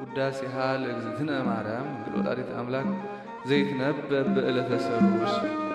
ውዳሴሃ ለእግዝእትነ ማርያም ድንግል ወላዲተ አምላክ ዘይትነበብ በዕለተ ሰሉስ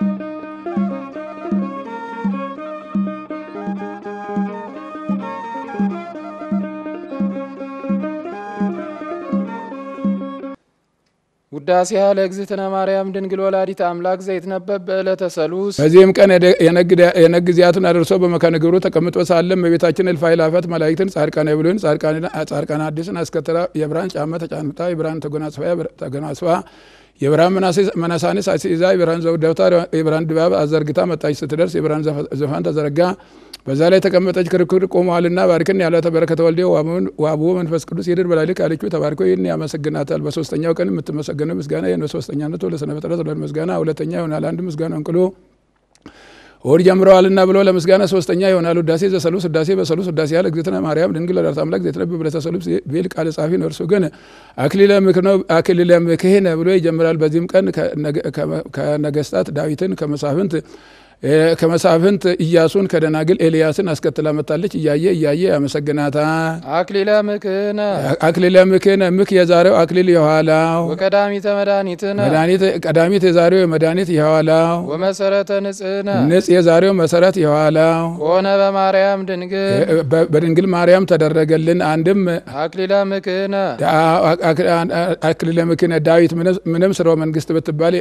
ውዳሴሃ ለእግዝእትነ ማርያም ድንግል ወላዲተ አምላክ ዘይትነበብ በዕለተ ሰሉስ። በዚህም ቀን የነግ ጊዜያቱን አድርሶ በመካነ ግብሩ ተቀምጦ ሳለም በቤታችን እልፍ አእላፋት መላእክትን ጻድቃነ ብሉይን ጻድቃነ ሐዲስን አስከትላ የብርሃን ጫማ ተጫንታ የብርሃን ተጎናጽፋ የብርሃን መነሳንስ አስይዛ የብርሃን ዘውድ ደብታ የብርሃን ድባብ አዘርግታ መጣች። ስትደርስ የብርሃን ዙፋን ተዘረጋ። በዛ ላይ ተቀመጠች። ክርክር ቆመዋልና ባርክን ያላተ በረከተ ወልዴ ወአቡሁ መንፈስ ቅዱስ ይድር በላልክ አለችው። ተባርኮ ይህን ያመሰግናታል። በሶስተኛው ቀን የምትመሰገነው ምስጋና ይህ ነው። ሶስተኛነቱ ለስነ ፍጥረት ሁለት ምስጋና ሁለተኛ ይሆናል። አንድ ምስጋና እንቅሎ እሑድ ጀምረዋልና ብሎ ለምስጋና ሶስተኛ ይሆናል። ውዳሴ ዘሰሉስ ውዳሴ በሰሉስ ውዳሴ ያለ እግዝእትነ ማርያም ድንግል ወላዲተ አምላክ ዘይትነበብ በዕለተ ሰሉስ ቢል ቃል ጻፊ ነው። እርሱ ግን አክሊለ ምክህነ ብሎ ይጀምራል። በዚህም ቀን ከነገስታት ዳዊትን ከመሳፍንት ከመሳፍንት ኢያሱን ከደናግል ኤልያስን አስከትላ መጣለች። እያየ እያየ ያመሰግናታል። አክሊለ ምክህነ አክሊለ ምክህነ ምክ የዛሬው አክሊል የኋላው ወቀዳሚተ መድኃኒትነ መድኃኒት ቀዳሚት የዛሬው የመድኃኒት የኋላው ወመሰረተ ንጽህነ ንጽ የዛሬው መሰረት የኋላው ሆነ በማርያም ድንግል በድንግል ማርያም ተደረገልን። አንድም አክሊለ ምክህነ አክሊለ ምክህነ ዳዊት ምንም ስርወ መንግስት ብትባል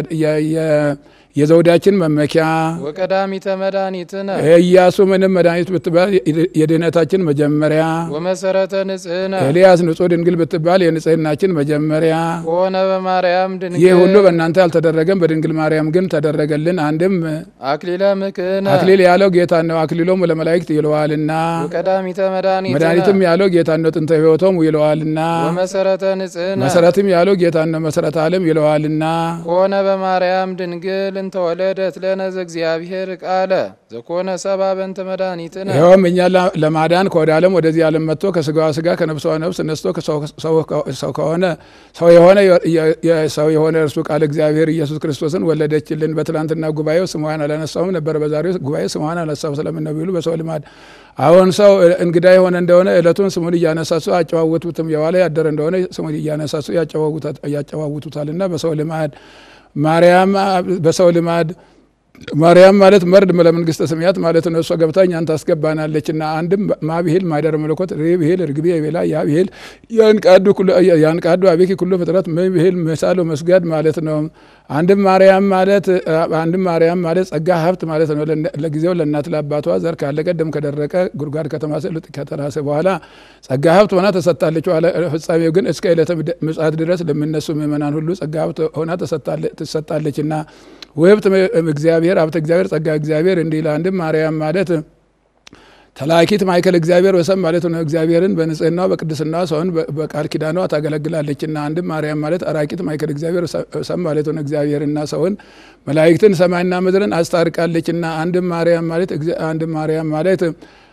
የዘውዳችን መመኪያ ወቀዳሚተ መድኃኒትነ ኢያሱ ምንም መድኃኒት ብትባል የድህነታችን መጀመሪያ ወመሰረተ ንጽህነ ኤልያስ ንጹሕ ድንግል ብትባል የንጽህናችን መጀመሪያ ሆነ በማርያም ድንግል ይህ ሁሉ በእናንተ አልተደረገም፣ በድንግል ማርያም ግን ተደረገልን። አንድም አክሊለ ምክህነ አክሊል ያለው ጌታ ነው፣ አክሊሎም ለመላእክት ይለዋልና። ወቀዳሚተ መድኃኒትነ መድኃኒትም ያለው ጌታ ነው፣ ጥንተ ሕይወቶም ይለዋልና። ወመሰረተ ንጽህነ መሰረትም ያለው ጌታ ነው፣ መሰረተ ዓለም ይለዋልና። ሆነ በማርያም ድንግል እንተ ወለደት ለነ ዘእግዚአብሔር ቃለ ዘኮነ ሰብአ በእንተ መድኃኒትነ ይኸውም እኛ ለማዳን ከወደ ዓለም ወደዚህ ዓለም መጥቶ ከስጋዋ ስጋ ከነፍሷ ነፍስ ነስቶ ሰው ከሆነ ሰው የሆነ ሰው የሆነ እርሱ ቃል እግዚአብሔር ኢየሱስ ክርስቶስን ወለደችልን። በትላንትና ጉባኤው ስሟን አላነሳውም ነበር። በዛሬው ጉባኤ ስሟን አነሳው ስለምን ቢሉ በሰው ልማድ አሁን ሰው እንግዳ የሆነ እንደሆነ እለቱን ስሙን እያነሳሱ አጨዋወቱትም የዋለ ያደረ እንደሆነ ስሙን እያነሳሱ ያጨዋውቱታልና በሰው ልማድ ማርያም በሰው ልማድ ማርያም ማለት መርድ ለመንግስተ ሰማያት ማለት ነው። እሷ ገብታ እኛን ታስገባናለችና አንድም ማ ብሄል ማይደረ መለኮት ሬ ብሄል ርግቤ ቤላ ያ ብሄል ያንቃዱ አቤኪ ኩሎ ፍጥረት ም ብሄል መሳሎ መስጋድ ማለት ነው። አንድም ማርያም ማለት አንድም ማርያም ማለት ጸጋ ሀብት ማለት ነው። ለጊዜው ለእናት ለአባቷ ዘር ካለቀ ደም ከደረቀ ጉድጓድ ከተማሰ ልጥ ከተራሰ በኋላ ጸጋ ሀብት ሆና ተሰጥታለች። ፍጻሜው ግን እስከ ዕለተ ምጽአት ድረስ ለሚነሱ ምእመናን ሁሉ ጸጋ ሀብት ሆና ትሰጣለችና ውህብት እግዚአብሔር ሀብተ እግዚአብሔር ጸጋ እግዚአብሔር እንዲህ አንድም ማርያም ማለት ተላኪት ማይከል እግዚአብሔር ወሰብ ማለት ነው። እግዚአብሔርን በንጽህናዋ በቅድስናዋ ሰውን በቃል ኪዳኗ ታገለግላለችና አንድም ማርያም ማለት አራቂት ማይከል እግዚአብሔር ወሰብ ማለት ነው። እግዚአብሔርና ሰውን መላእክትን ሰማይና ምድርን አስታርቃለችና አንድም ማርያም ማለት አንድም ማርያም ማለት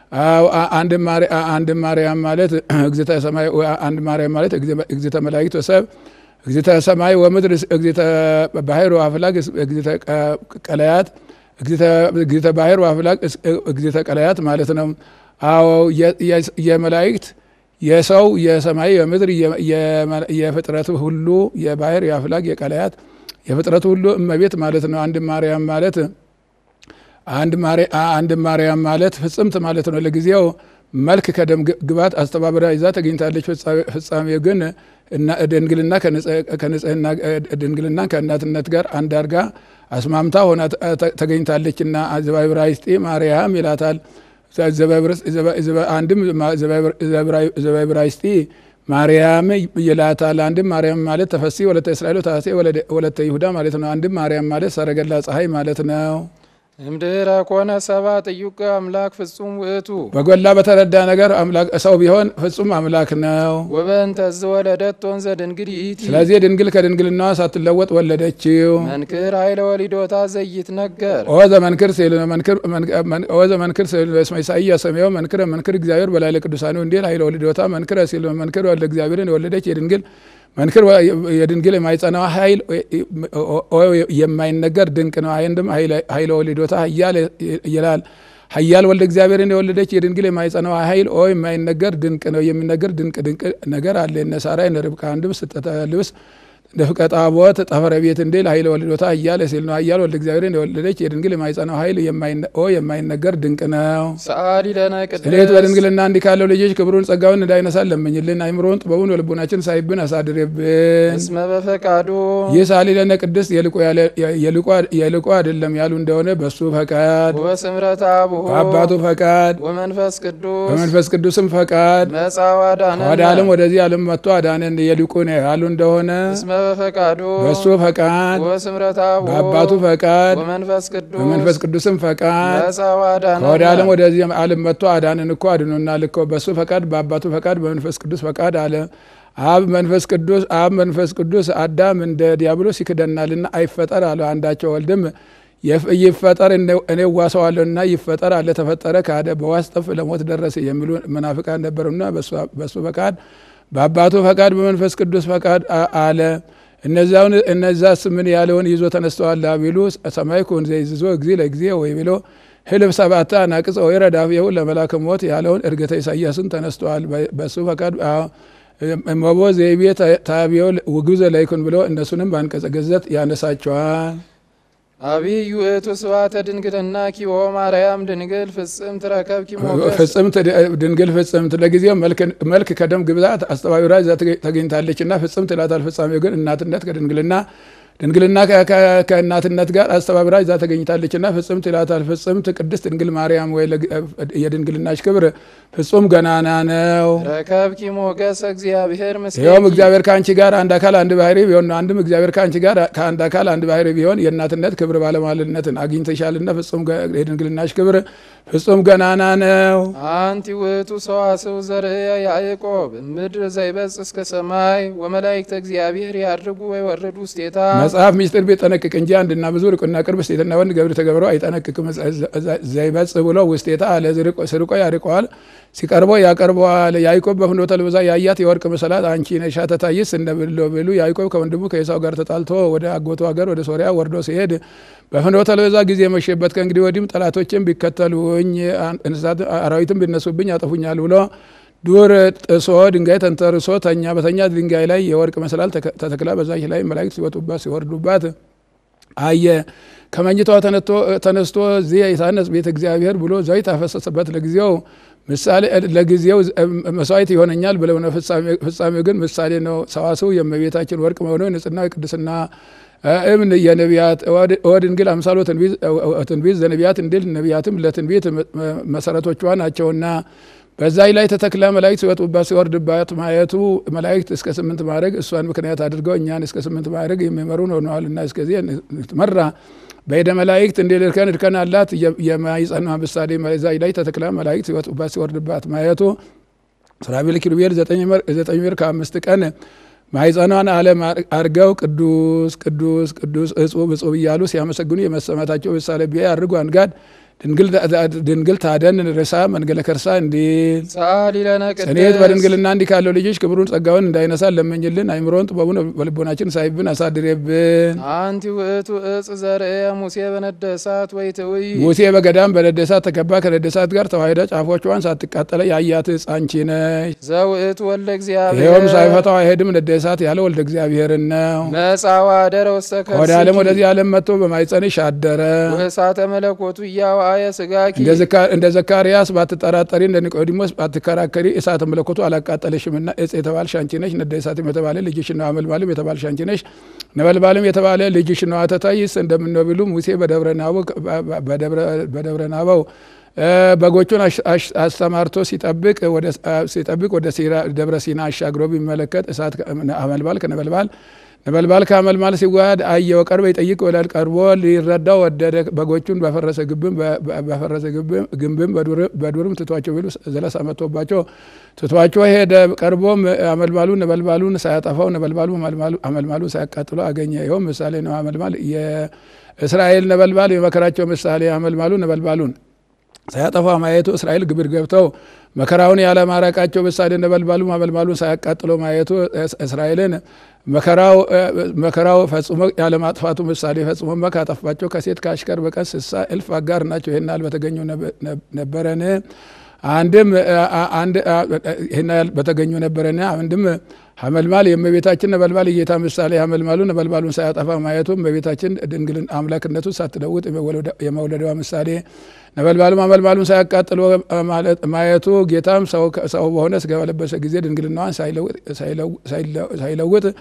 አንድም ማርያም ማለት እግዝእተ ሰማይ አንድ ማርያም ማለት እግዝእተ መላእክት ወሰብ እግዝእተ ሰማይ ወምድር እግዝእተ ባሕር ወአፍላግ እግዝእተ ቀለያት እግዝእተ ባሕር ወአፍላግ እግዝእተ ቀለያት ማለት ነው። አዎ የመላእክት የሰው የሰማይ የምድር የፍጥረት ሁሉ የባሕር የአፍላግ የቀለያት የፍጥረት ሁሉ እመቤት ማለት ነው። አንድ ማርያም ማለት አንድ ማርያም ማለት ፍጽምት ማለት ነው። ለጊዜው መልክ ከደም ግባት አስተባበራ ይዛ ተገኝታለች። ፍጻሜው ግን ድንግልና ከንጽህና ድንግልና ከእናትነት ጋር አንድ አድርጋ አስማምታ ሆና ተገኝታለችና ዘባብራይስጢ ማርያም ይላታል። አንድም ዘባብራይስጢ ማርያም ይላታል። አንድም ማርያም ማለት ተፈሲ ወለተ እስራኤል ታሴ ወለተ ይሁዳ ማለት ነው። አንድም ማርያም ማለት ሰረገላ ፀሐይ ማለት ነው። እምድኅረ ኮነ ሰብአ ጥዩቅ አምላክ ፍጹም ውእቱ በጎላ በተረዳ ነገር ሰው ቢሆን ፍጹም አምላክ ነው። ወበእንተ ዘወለደት ወንዘ ድንግል ይእቲ ስለዚህ ድንግል ከድንግልናዋ ሳትለወጥ ወለደችው። መንክር ኃይለ ወሊዶታ ዘይትነገር ኦ ዘመንክር ሲል ኦ ዘመንክር ሲል በስመ ኢሳይያስ ሰማያዊ መንክረ መንክር እግዚአብሔር በላዕለ ቅዱሳኑ እንዲል ኃይለ ወሊዶታ መንክረ ሲል መንክር ወልደ እግዚአብሔርን የወለደች የድንግል መንክር የድንግል የማይጸናው ኃይል የማይነገር ድንቅ ነው። አንድም ኃይለ ወሊዶታ እያለ ይላል። ኃያል ወልደ እግዚአብሔርን የወለደች የድንግል የማይጸናው ኃይል ኦ የማይነገር ድንቅ ነው። የሚነገር ድንቅ ድንቅ ነገር አለ። እነ ሳራ እነ ርብቃ አንድም ስጠተ ልብስ ደፍቀ ጣቦት ጠፈረ ቤት እንዴል ኃይለ ወልዶታ እያለ ሲል ነው። ኃያል ወልደ እግዚአብሔርን የወለደች የድንግል የማይጸናው ኃይል ኦ የማይነገር ድንቅ ነው። ሰአሊ ለነ እኔት ቅድስት በድንግልና እንዲህ ካለው ልጆች ክብሩን ጸጋውን እንዳይነሳን ለምኝልን። አይምሮውን ጥበቡን በልቡናችን ሳይብን አሳድርብን። እስመ በፈቃዱ ይህ ሳሊ ለነ ቅድስት የልቆ ያለ- የልቆ- የልቆ አይደለም ያሉ እንደሆነ በሱ ፈቃድ ወበስምረተ አቡሁ በአባቱ ፈቃድ ወመንፈስ ቅዱስ በመንፈስ ቅዱስም ፈቃድ መጻ ዋዳነ ወደ ዓለም ወደዚህ ዓለም መጥቶ አዳነን የልቁ ነው ያሉ እንደሆነ እስመ በፈቃዱ በሱ ፈቃድ ወበስምረተ አቡሁ በአባቱ ፈቃድ ወመንፈስ ቅዱስ በመንፈስ ቅዱስም ፈቃድ መጻ ዋዳነ ከወደ ዓለም ወደዚህ ዓለም መጥቶ አዳነን እኮ አድኖናል እኮ በሱ ፈቃድ በአባቱ ፈቃድ በመንፈስ ቅዱስ ፈቃድ አለ። አብ መንፈስ ቅዱስ አብ መንፈስ ቅዱስ አዳም እንደ ዲያብሎስ ይክደናልና አይፈጠር አለ። አንዳቸው ወልድም የፍ- ይፈጠር እኔ- እኔ ዋሰዋለሁና ይፈጠር አለ። ተፈጠረ ካደ በዋስ ጠፍ ለሞት ደረሰ የሚሉ መናፍቃን ነበሩና በሱ- በሱ ፈቃድ በአባቱ ፈቃድ በመንፈስ ቅዱስ ፈቃድ አ- አለ። እነዚያውን እነዛስ ምን ያለውን ይዞ ተነስተዋል ቢሉ ሰማይ ኩን ዘይዝዞ ጊዜ ለጊዜ ወይ ብሎ ህልብ ሰባታ ናቅጽ ወይ ረዳፊሁ ለመላከ ሞት ያለውን እርገተ ኢሳያስን ተነስተዋል። በሱ ፈቃድ አዎ፣ እመቦ ዘይቤ ታቢዮ ውግዘ ላይኩን ብሎ እነሱንም በአንቀጸ ገዘት ያነሳቸዋል። አብይ ውእቱ ስብሐተ ድንግልና ኪቦ ማርያም ድንግል ፍጽምት ረከብኪ ሞገስ ፍጽምት ድንግል ፍጽምት ለጊዜው መልክ ከደም ግብዛት አስተባቢራ እዛ ተገኝታለች እና ፍጽምት ይላታል። ፍጻሜው ግን እናትነት ከድንግልና ድንግልና ከ- ከ- ከእናትነት ጋር አስተባብራ እዛ ተገኝታለች እና ፍጽምት ይላታል። ፍጽምት ቅድስት ድንግል ማርያም ወይ ለግ- የድንግልናሽ ክብር ፍጹም ገናና ነው። ረከብኪ ሞገስ እግዚአብሔር ምስሌኪ ይኸውም እግዚአብሔር ከአንቺ ጋር አንድ አካል አንድ ባህሪ ቢሆን ነው። አንድም እግዚአብሔር ከአንቺ ጋር ከአንድ አካል አንድ ባህሪ ቢሆን የእናትነት ክብር ባለሟልነትን አግኝተሻልና ፍጹም ገ- የድንግልናሽ ክብር ፍጹም ገናና ነው። አንቲ ውእቱ ሰዋስው ዘርእየ ያዕቆብ ምድር ዘይበጽ እስከ ሰማይ ወመላእክተ እግዚአብሔር ያድርጉ ወይወርዱ ውስቴታ መጽሐፍ ሚስጥር ቢጠነቅቅ እንጂ አንድና ብዙ ርቁና ቅርብ ሴትና ወንድ ገብር ተገብረው አይጠነቅቅም። ዘይበጽ ብሎ ውስጤታ አለ ስርቆ ያርቀዋል፣ ሲቀርቦ ያቀርበዋል። ያዕቆብ በፍኖተ ልብዛ ያያት የወርቅ መሰላት አንቺ ነሻ ተታይስ እንደብሎ ብሉ ያዕቆብ ከወንድሙ ከኤሳው ጋር ተጣልቶ ወደ አጎቱ ሀገር ወደ ሶሪያ ወርዶ ሲሄድ በፍኖተ ልብዛ ጊዜ መሸበት። ከእንግዲህ ወዲህም ጠላቶችን ቢከተሉኝ እንስሳት አራዊትም ቢነሱብኝ ያጠፉኛል ብሎ ዱር ጥሶ ድንጋይ ተንተርሶ ተኛ። በተኛ ድንጋይ ላይ የወርቅ መሰላል ተከ- ተተክላ በዛች ላይ መላእክት ሲወጡባት ሲወርዱባት አየ። ከመኝታዋ ተነቶ- ተነስቶ እዚህ የታነጽ ቤተ እግዚአብሔር ብሎ ዘይት አፈሰሰበት። ለጊዜው ምሳሌ ለጊዜው መስዋዕት ይሆነኛል ብለው ነው። ፍጻሜ- ፍጻሜው ግን ምሳሌ ነው። ሰዋስው የእመቤታችን ወርቅ መሆኑ የንጽህና የቅድስና እምን የነቢያት ወድንግል አምሳሎ ትንቢት ዘነቢያት እንድል ነቢያትም ለትንቢት መሰረቶቿ ናቸውና በዛይ ላይ ተተክላ መላእክት ሲወጡባት ሲወርድባት ማየቱ መላእክት እስከ ስምንት ማዕረግ እሷን ምክንያት አድርገው እኛን እስከ ስምንት ማዕረግ የሚመሩን ሆነዋልና እስከዚህ ትመራ በሄደ መላእክት እንደ እርከን እርከን አላት የማይጸኗ ምሳሌ ዛይ ላይ ተተክላ መላእክት ሲወጡባት ሲወርድባት ማየቱ ሱራፌል ኪሩቤል ዘጠኝ ወር ከአምስት ቀን ማይጸኗን ዓለም አርገው ቅዱስ ቅዱስ ቅዱስ እጹብ እጹብ እያሉ ሲያመሰግኑ የመሰማታቸው ምሳሌ ቢያ ያድርጉ አንጋድ ድንግል ታደን ርሳ መንገለ ከርሳ እንዲል ሰአሊ ለነ እኔት ቅድስት በድንግልና እንዲህ ካለው ልጆች ክብሩን ጸጋውን እንዳይነሳ ለመኝልን። አይምሮን ጥበቡን በልቦናችን ሳይብን አሳድሬብን። አንቲ ውእቱ እጽ ዘርእየ ሙሴ በነደ እሳት ወይትውይ ሙሴ በገዳም በነደሳት ተከባ ከነደሳት ጋር ተዋሂዳ ጫፎቿን ሳትቃጠለ ያያት ሕፃን አንቺ ነሽ። ዘውእቱ ወልደ እግዚአብሔር ይኸውም ሳይፈታው አይሄድም ነደሳት ያለ ወልደ እግዚአብሔርን ነው። መጻ ወአደረ ውስተ ወደ ዓለም ከርስኪ ወደዚህ ዓለም መጥቶ በማይጸንሽ አደረ። ወእሳተ መለኮቱ እያዋየ ስጋኪ እንደ ዘካ- እንደ ዘካርያስ ባትጠራጠሪ እንደ ኒቆዲሞስ ባትከራከሪ እሳተ መለኮቱ አላቃጠለሽምና እጽ የተባልሽ አንቺ ነሽ። ነደ እሳትም የተባለ ልጅሽ ነው። አመልማልም የተባልሽ አንቺ ነሽ። ነበልባልም የተባለ ልጅሽ ነው። አተታይስ እንደምነው ቢሉ ሙሴ በደብረ ናበው በደብረ ናበው እ በጎቹን አሽ- አሽ- አስተማርቶ ሲጠብቅ ወደ ሲጠብቅ ወደ ሲራ- ደብረ ሲና አሻግሮ ቢመለከት እሳት ከ- አመልባል ከነበልባል ነበልባል ከአመልማል ሲዋሃድ አየው። ቀርበ ይጠይቅ ወላል ቀርቦ ሊረዳው ወደደ። በጎቹን በፈረሰ ግብም በፈረሰ ግብም ግንብም በዱር- በዱርም ትቷቸው ቢሉ ዘለስ አመጥቶባቸው ትቷቸው ሄደ። ቀርቦም አመልማሉ ነበልባሉን ሳያጠፋው ነበልባሉ አመልማሉ- አመልማሉን ሳያቃጥሎ አገኘ። ይኸውም ምሳሌ ነው። አመልማል የእስራኤል ነበልባል የመከራቸው ምሳሌ አመልማሉ ነበልባሉን ሳያጠፋ ማየቱ እስራኤል ግብር ገብተው መከራውን ያለማራቃቸው ምሳሌ ነበልባሉ አመልማሉን ሳያቃጥሎ ማየቱ እስ- እስራኤልን መከራው መከራው ፈጽሞ ያለማጥፋቱ ምሳሌ ፈጽሞ ካጠፋቸው ከሴት ከአሽከር በቀር ስሳ እልፍ አጋር ናቸው። ይህን ያህል በተገኙ ነበረን አንድም ይህን ያህል በተገኙ ነበረን አንድም ሀመልማል የእመቤታችን ነበልባል የጌታ ምሳሌ ሀመልማሉ ነበልባሉን ሳያጠፋ ማየቱ እመቤታችን ድንግልን አምላክነቱን ሳትለውጥ የመውለዷ ምሳሌ ነበልባሉም ሀመልማሉን ሳያቃጥሎ ማየቱ ጌታም ሰው በሆነ ስጋ በለበሰ ጊዜ ድንግልናዋን ሳይለውጥ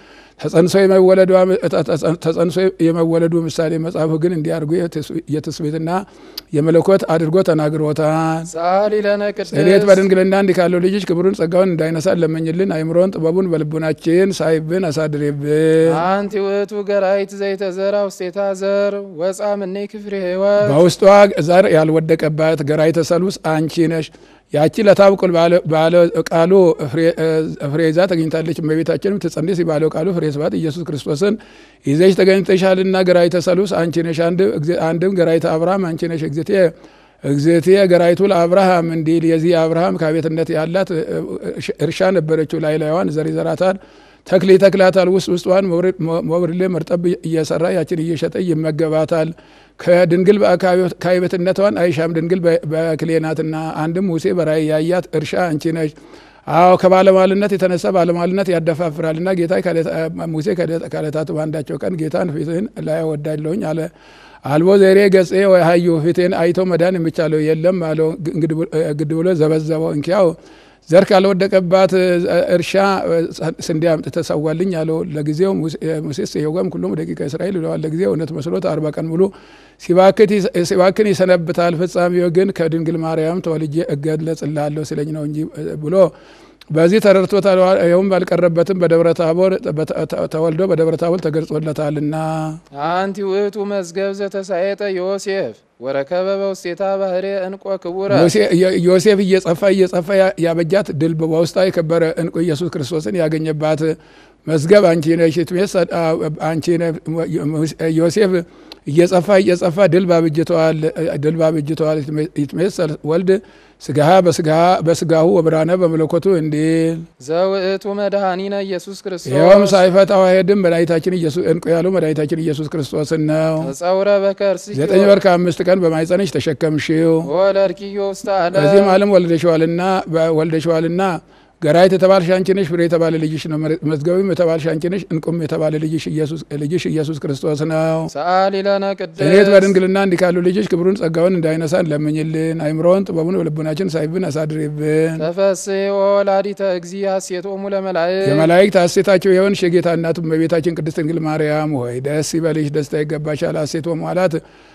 ተጸንሶ የመወለዱ ምሳሌ መጽሐፉ ግን እንዲያርጉ የትስብእትና የመለኮት አድርጎ ተናግሮታል። ጸአሊ ለነ እኔት ቅድስት በድንግልና እንዲህ ካለው ልጅሽ ክብሩን ጸጋውን እንዳይነሳን ለመኝልን። አይምሮን ጥበቡን በልቡናችን ሳይብን አሳድሬብን። አንቲ ውእቱ ገራይት ዘይተዘራ ውስቴታ ዘር ወፃ ምኔ ክፍሬ ሕይወት በውስጧ ዘር ያልወደቀባት ገራይተ ሰሉስ አንቺ ነሽ። ያቺ ለታብቁል ባለ ቃሉ ፍሬ ይዛ ተገኝታለች። እመቤታችንም ትጸንስ ባለው ቃሉ ፍሬ ስብሐት ኢየሱስ ክርስቶስን ይዘሽ ተገኝተሻልና ገራይተ ሰሉስ አንቺ ነሽ። አንድም ገራይተ አብርሃም አንቺ ነሽ። እግዝእቴ እግዝእቴ ገራይቱ ለአብርሃም እንዲል የዚህ አብርሃም ከቤትነት ያላት እርሻ ነበረችው። ላይ ላይዋን ዘር ይዘራታል ተክል ይተክላታል። ውስጥ ውስጧን መብርሌ መርጠብ እየሰራ ያችን እየሸጠ ይመገባታል። ከድንግል ከአይበትነቷን አይሻም ድንግል በክሌ ናትና። አንድም ሙሴ በራእይ ያያት እርሻ አንቺ ነሽ። አዎ ከባለሟልነት የተነሳ ባለሟልነት ያደፋፍራልና ጌታ ሙሴ ከዕለታት በአንዳቸው ቀን ጌታን ፊትህን ላይ ወዳለሁኝ አለ። አልቦ ዘይሬ ገጼ ወይ ሀዩ ፊቴን አይቶ መዳን የሚቻለው የለም አለው። ግድ ብሎ ዘበዘበው። እንኪያው ዘር ካልወደቀባት እርሻ ስንዴ አምጥተህ ሰዋልኝ አለው። ለጊዜው ሙሴስ የወም ሁሉም ደቂቀ እስራኤል ይለዋል። ለጊዜው እውነት መስሎት አርባ ቀን ሙሉ ሲባክን ይሰነብታል። ፍጻሜው ግን ከድንግል ማርያም ተወልጄ እገለጽልሃለሁ ሲለኝ ነው እንጂ ብሎ በዚህ ተረድቶታል። ይኸውም ባልቀረበትም በደብረ ታቦር ተወልዶ በደብረ ታቦር ተገልጾለታልና አንቲ ውእቱ መዝገብ ዘተሳየጠ ዮሴፍ ወረከበ በውስቴታ ባህሬ እንቆ ክቡረ ዮሴፍ እየጸፋ እየጸፋ ያበጃት ድል በውስጧ የከበረ እንቁ ኢየሱስ ክርስቶስን ያገኘባት መዝገብ አንቺ ነሽ። አንቺ ዮሴፍ እየጸፋ እየጸፋ ድል ባብጅተዋል ድል ባብጅተዋል ይትሜሰል ወልድ ስጋሃ በስጋሁ ወብርሃነ በመለኮቱ እንዲል ዘውእቱ መድኃኒነ ኢየሱስ ክርስቶስ ይኸውም ሳይፈታው አይሄድም። መድኃኒታችን እንቁ ያለው መድኃኒታችን ኢየሱስ ክርስቶስን ነው። ተጸውረ በከርስኪ ዘጠኝ ወር ከአምስት ቀን በማኅፀንሽ ተሸከምሽው ወለድኪዮ ውስተ ዓለም ከዚህም ዓለም ወልደሸዋልና ወልደሸዋልና ገራይት የተባልሽ አንቺ ነሽ። ፍሬ የተባለ ልጅሽ ነው። መዝገቢም የተባልሽ አንቺ ነሽ። እንቁም የተባለ ልጅሽ ኢየሱስ ክርስቶስ ነው። ሰአሊ ለነ እኔት ቅድስት በድንግልና እንዲህ ካሉ ልጅሽ ክብሩን ጸጋውን እንዳይነሳን ለምኝልን። አይምሮውን ጥበቡን በልቡናችን ሳይብን አሳድሪብን። ተፈሥሒ ወላዲተ እግዚእ ሐሴቶሙ ለመላእክት የመላእክት ሐሴታቸው የሆንሽ የጌታ እናቱ እመቤታችን ቅድስት ድንግል ማርያም ሆይ ደስ ይበልሽ፣ ደስታ ይገባሻል። ሐሴቶ መዋላት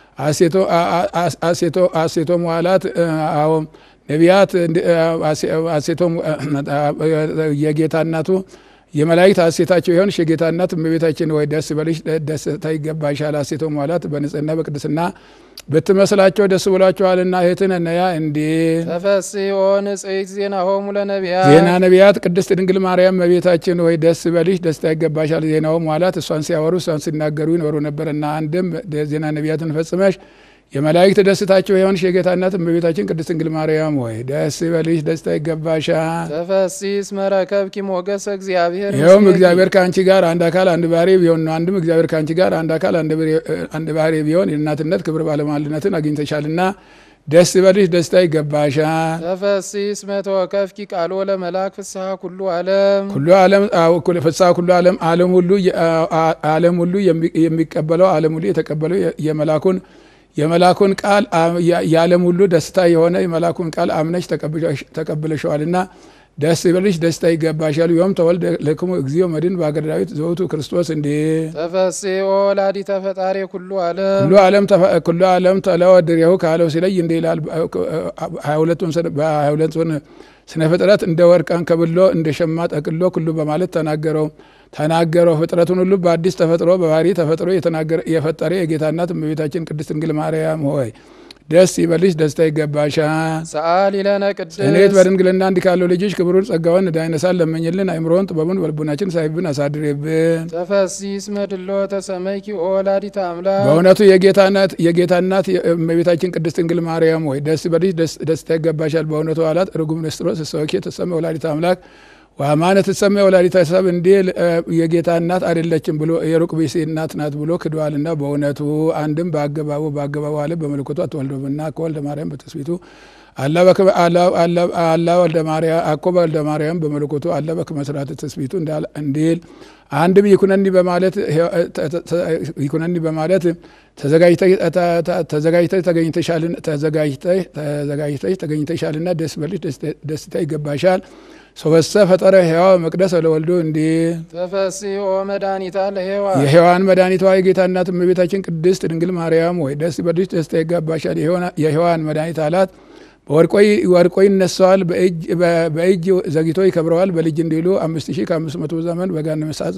ሐሴቶ መዋላት አዎ ነቢያት ሐሴቶም የጌታ እናቱ የመላእክት ሐሴታቸው የሆንሽ የጌታ እናት እመቤታችን ወይ ደስ በልሽ ደስታ ይገባሻል። ሐሴቶ መዋላት በንጽህና በቅድስና ብትመስላቸው ደስ ብሏቸዋልና እህትን ነያ እንዴ ተፈሥሒ ወንጽሕት ዜናሆሙ ለነቢያት ዜና ነቢያት ቅድስት ድንግል ማርያም እመቤታችን ወይ ደስ በልሽ ደስታ ይገባሻል። ዜናው መዋላት እሷን ሲያወሩ እሷን ሲናገሩ ይኖሩ ነበርና አንድም ዜና ነቢያትን ፈጽመሽ የመላእክት ደስታቸው የሆንሽ የጌታ እናት እመቤታችን ቅድስት ድንግል ማርያም ወይ ደስ ይበልሽ ደስታ ይገባሻል። ተፈሥሒ እስመ ረከብኪ ሞገሰ እግዚአብሔር ይኸውም ምስሌኪ። እግዚአብሔር ከአንቺ ጋር አንድ አካል አንድ ባህሪ ቢሆን ነው። አንድም እግዚአብሔር ከአንቺ ጋር አንድ አካል አንድ ባህሪ ቢሆን የእናትነት ክብር ባለሟልነትን አግኝተሻልና ደስ ይበልሽ ደስታ ይገባሻል። ተፈሥሒ እስመ ተወከፍኪ ቃሎ ለመልአክ ፍስሐ ኩሉ ዓለም ሁሉ ዓለም አዎ፣ እኩል ፍስሐ ሁሉ ዓለም ዓለም ሁሉ ዓለም ሁሉ የሚቀበለው ዓለም ሁሉ የተቀበለው የመላኩን የመላኩን ቃል የዓለም ሁሉ ደስታ የሆነ የመላኩን ቃል አምነሽ ተቀብለሸዋልና ደስ ይበልሽ ደስታ ይገባሻል። ዮም ተወልደ ለክሙ እግዚኦ መድን በአገረ ዳዊት ዘውቱ ክርስቶስ እንዴ ተፈሥሒ ወላዲተ ፈጣሪ ኩሉ ዓለም ሁሉ ዓለም ኩሉ ዓለም ተለወድሬሁ ካለው ሲለይ እንደ ይላል ሀያ ሁለቱን ስነ ፍጥረት እንደ ወርቅ አንከብሎ እንደ ሸማ ጠቅሎ ኩሉ በማለት ተናገረው ተናገረው ፍጥረቱን ሁሉ በአዲስ ተፈጥሮ በባህሪ ተፈጥሮ የፈጠረ የጌታ እናት እመቤታችን ቅድስት ድንግል ማርያም ሆይ ደስ ይበልሽ ደስታ ይገባሻል። ሰአሊ ለነ እኔት ቅድስት በድንግልና እንዲህ ካለው ልጅሽ ክብሩን ጸጋውን እንዳይነሳን ለመኝልን። አይምሮውን ጥበቡን በልቡናችን ሳይብን አሳድሬብን። ተፈሥሒ እስመ ድሎተ ሰመይኪ ወላዲተ አምላክ በእውነቱ የጌታ እናት የጌታ እናት እመቤታችን ቅድስት ድንግል ማርያም ሆይ ደስ ይበልሽ ደስ- ደስታ ይገባሻል። በእውነቱ አላት ርጉም ንስጥሮስ ሰወኬ ተሰመ ወላዲተ አምላክ ዋማነ ትሰማ ወላዲተ ሰብ እንዲል የጌታ እናት አይደለችም ብሎ የሩቅ ብእሲ እናት ናት ብሎ ክደዋልና በእውነቱ አንድም በአገባቡ በአገባቡ አለ በምልክቱ አትወልዶምና ከወልደ ማርያም በትስቢቱ አላ ወልደ ማርያም አኮ ወልደ ማርያም በመለኮቱ አላ በከመ ስርዓተ ትስብእቱ እንዲል አንድም ይኩነኒ በማለት ይኩነኒ በማለት ተዘጋጅተሽ ተገኝተሻልና ደስ በልሽ ደስታ ይገባሻል። ሶበሰ ፈጠረ ሕያው መቅደስ ለወልዶ እንዲል ተፈስኦ መድኃኒታ ለሔዋን የሔዋን መድኃኒቷ የጌታ እናት እመቤታችን ቅድስት ድንግል ማርያም ወይ ደስ በልሽ ደስታ ይገባሻል። የሔዋን መድኃኒት አላት። ወርቆ ይነሳዋል፣ በእጅ ዘግቶ ይከብረዋል። በልጅ እንዲሉ አምስት ሺህ ከአምስት መቶ ዘመን በገሃነመ እሳት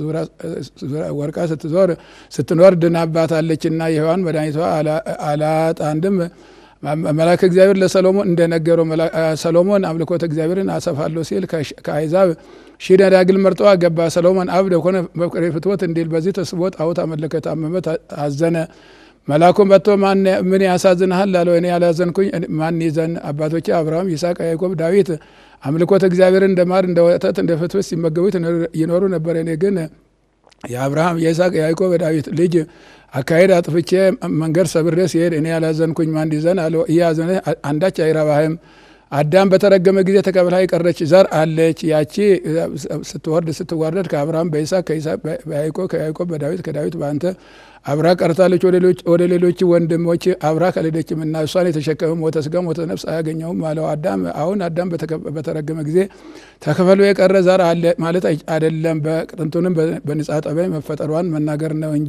ወርቃ ስትዞር ስትኖር ድናባታለችና የሔዋን መድኃኒቷ አላት። አንድም መልአከ እግዚአብሔር ለሰሎሞን እንደነገረው ሰሎሞን አምልኮተ እግዚአብሔርን አሰፋለሁ ሲል ከአሕዛብ ሺህ ደናግል መርጦ አገባ። ሰሎሞን አብደ ኮነ በፍቅሬ ፍትወት እንዲል በዚህ ተስቦ ጣዖት አመለከ፣ ታመመ፣ አዘነ። መልአኩ መጥቶ ምን ያሳዝንሃል ላለው እኔ ያላዘንኩኝ ማን ይዘን? አባቶቼ አብርሃም፣ ይስሐቅ፣ ያዕቆብ፣ ዳዊት አምልኮተ እግዚአብሔርን እንደ ማር እንደ ወተት እንደ ፍትፍት ሲመገቡት ይኖሩ ነበር። እኔ ግን የአብርሃም የይስሐቅ የያዕቆብ የዳዊት ልጅ አካሄድ አጥፍቼ መንገድ ሰብሬ ሲሄድ እኔ ያላዘንኩኝ ማን ይዘን አለው። እያዘነ አንዳች አይረባህም። አዳም በተረገመ ጊዜ ተቀብላ የቀረች ዘር አለች። ያቺ ስትወርድ ስትዋረድ ከአብርሃም በይስሐቅ ከይስሐቅ በያዕቆብ ከያዕቆብ በዳዊት ከዳዊት በአንተ አብራ ቀርታለች። ወደ ሌሎች ወንድሞች አብራ ከሌደችም እና እሷን የተሸከመ ሞተ ስጋ ሞተ ነፍስ አያገኘውም አለው። አዳም አሁን አዳም በተረገመ ጊዜ ተከፈሎ የቀረ ዘር አለ ማለት አይደለም። በጥንቱንም በንጻ ጠባይ መፈጠሯን መናገር ነው እንጂ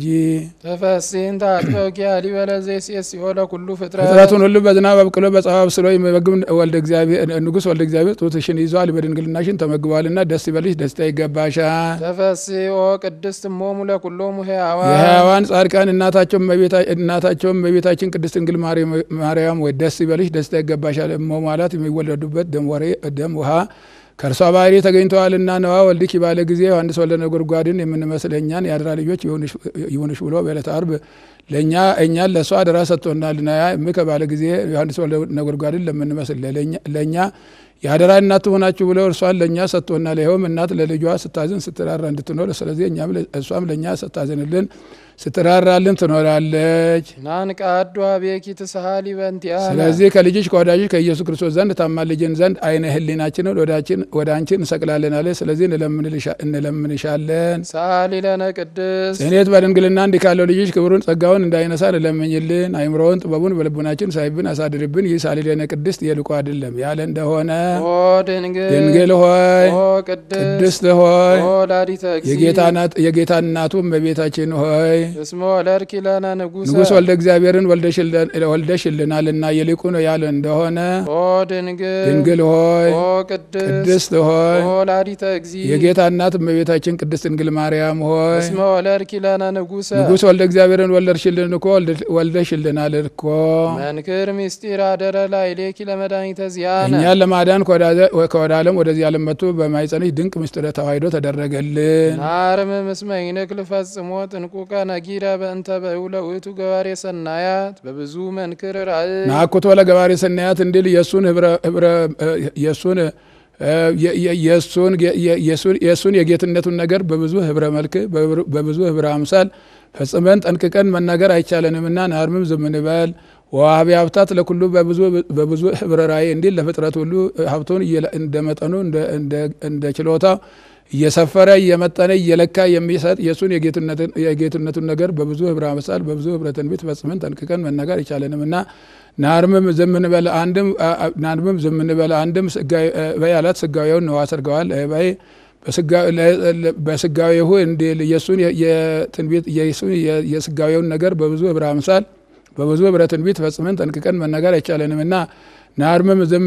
ተፈሲን ታጥበቂያ ሊበለ ዘይሴስ ሲሆለ ኩሉ ፍጥረት ፍጥረቱን ሁሉ በዝናብ አብቅሎ በፀሐይ አብስሎ የሚመግብ ወልደ እግዚአብሔር ንጉሥ ወልደ እግዚአብሔር ጡትሽን ይዟል፣ በድንግልናሽን ተመግቧልና ደስ ይበልሽ፣ ደስታ ይገባሻል። ተፈሲኦ ቅድስት እሞሙ ለኩሎሙ ሕያዋን የሕያዋን ጻድቃን እናታቸውም እመቤታችን ቅድስት ድንግል ማርያም ወይ ደስ ይበልሽ፣ ደስታ ይገባሻል። እሞ ማለት የሚወለዱበት ደም ውሃ ከእርሷ ባህሪ ተገኝተዋልና ነዋ ወልድኪ ባለ ጊዜ ዮሐንስ ወልደ ነጎድጓድን የምንመስል እኛን የአደራ ልጆች ይሁንሽ ብሎ በዕለተ ዓርብ ለእኛ እኛን ለእሷ አደራ ሰጥቶናልና እምከ ባለ ጊዜ ዮሐንስ ወልደ ነጎድጓድን ለምንመስል ለእኛ የአደራ እናት ትሆናችሁ ብሎ እርሷን ለእኛ ሰጥቶናል። ይኸውም እናት ለልጇ ስታዝን ስትራራ እንድትኖር ስለዚህ እኛም እሷም ለእኛ ስታዝንልን ስትራራልን ትኖራለች። ናንቃ አዱ አቤኪ ትስሃሊ በእንቲአነ ስለዚህ ከልጅሽ ከወዳጅሽ ከኢየሱስ ክርስቶስ ዘንድ ታማልጅን ዘንድ አይነ ሕሊናችንን ወደ አንቺ እንሰቅላለን አለ። ስለዚህ እንለምንሻለን። ሰአሊ ለነ ቅድስት ጽኔት በድንግልና እንዲህ ካለው ልጅሽ ክብሩን ጸጋውን እንዳይነሳ እንለምኝልን። አይምሮውን ጥበቡን በልቡናችን ሳይብን አሳድርብን። ይህ ሳሊ ለነ ቅድስት የልቆ አይደለም ያለ እንደሆነ ኦ ድንግል ድንግል ሆይ ኦ ቅድስት ቅድስት ሆይ ኦ ላዲተ እግዚእ የጌታ እናቱ እመቤታችን ሆይ እስመ ወለድኪ ለነ ንጉሰ ንጉሥ ወልደ እግዚአብሔርን ወልደሽልናልና የሊቁ ነው ያለ እንደሆነ ኦ ድንግል ድንግል ሆይ ኦ ቅድስት ቅድስት ሆይ ኦ ላዲተ እግዚእ የጌታ እናት እመቤታችን ቅድስት ድንግል ማርያም ሆይ እስመ ወለድኪ ለነ ንጉሰ ንጉሥ ወልደ እግዚአብሔርን ወለድሽልን እኮ ወልደሽልናል እኮ መንክር ምስጢር አደረ ላዕሌኪ ለመድኃኒተ ዚአነ እኛን ለማዳን ከወደ ዓለም ወደዚህ ዓለም መጥቶ በማይጸንሽ ድንቅ ምስጢረ ተዋሕዶ ተደረገልን። ናርም ምስመ ይንክል ፈጽሞ ጥንቁቀ ነጊረ በእንተ በእውለ ውእቱ ገባሬ ሰናያት በብዙ መንክር ራእይ ናኩቶ ለገባሬ ሰናያት እንዲል የእሱን ህብረ የእሱን የእሱን የጌትነቱን ነገር በብዙ ህብረ መልክ በብዙ ህብረ አምሳል ፈጽመን ጠንቅቀን መናገር አይቻለንምና ናርምም ዝም እንበል። ወሀቢ ሀብታት ለኩሉ በብዙ ህብረ ራእይ እንዲል ለፍጥረት ሁሉ ሀብቱን እንደ መጠኑ እንደ ችሎታው እየሰፈረ እየመጠነ እየለካ የሚሰጥ የእሱን የጌትነቱን ነገር በብዙ ህብረ አምሳል በብዙ ህብረ ትንቢት ፈጽመን ጠንቅቀን መናገር አይቻለንም እና ናርምም ዝም እንበል አንድም ናርምም ዝም እንበል አንድም በይ አላት ስጋዊውን ነዋ ሰርገዋል በይ በስጋዊሁ እንዲል የእሱን የትንቢት የእሱን የስጋዊውን ነገር በብዙ ህብረ አምሳል በብዙ ህብረ ትንቢት ፈጽመን ጠንቅቀን መናገር አይቻለንም እና ናርምም ዝም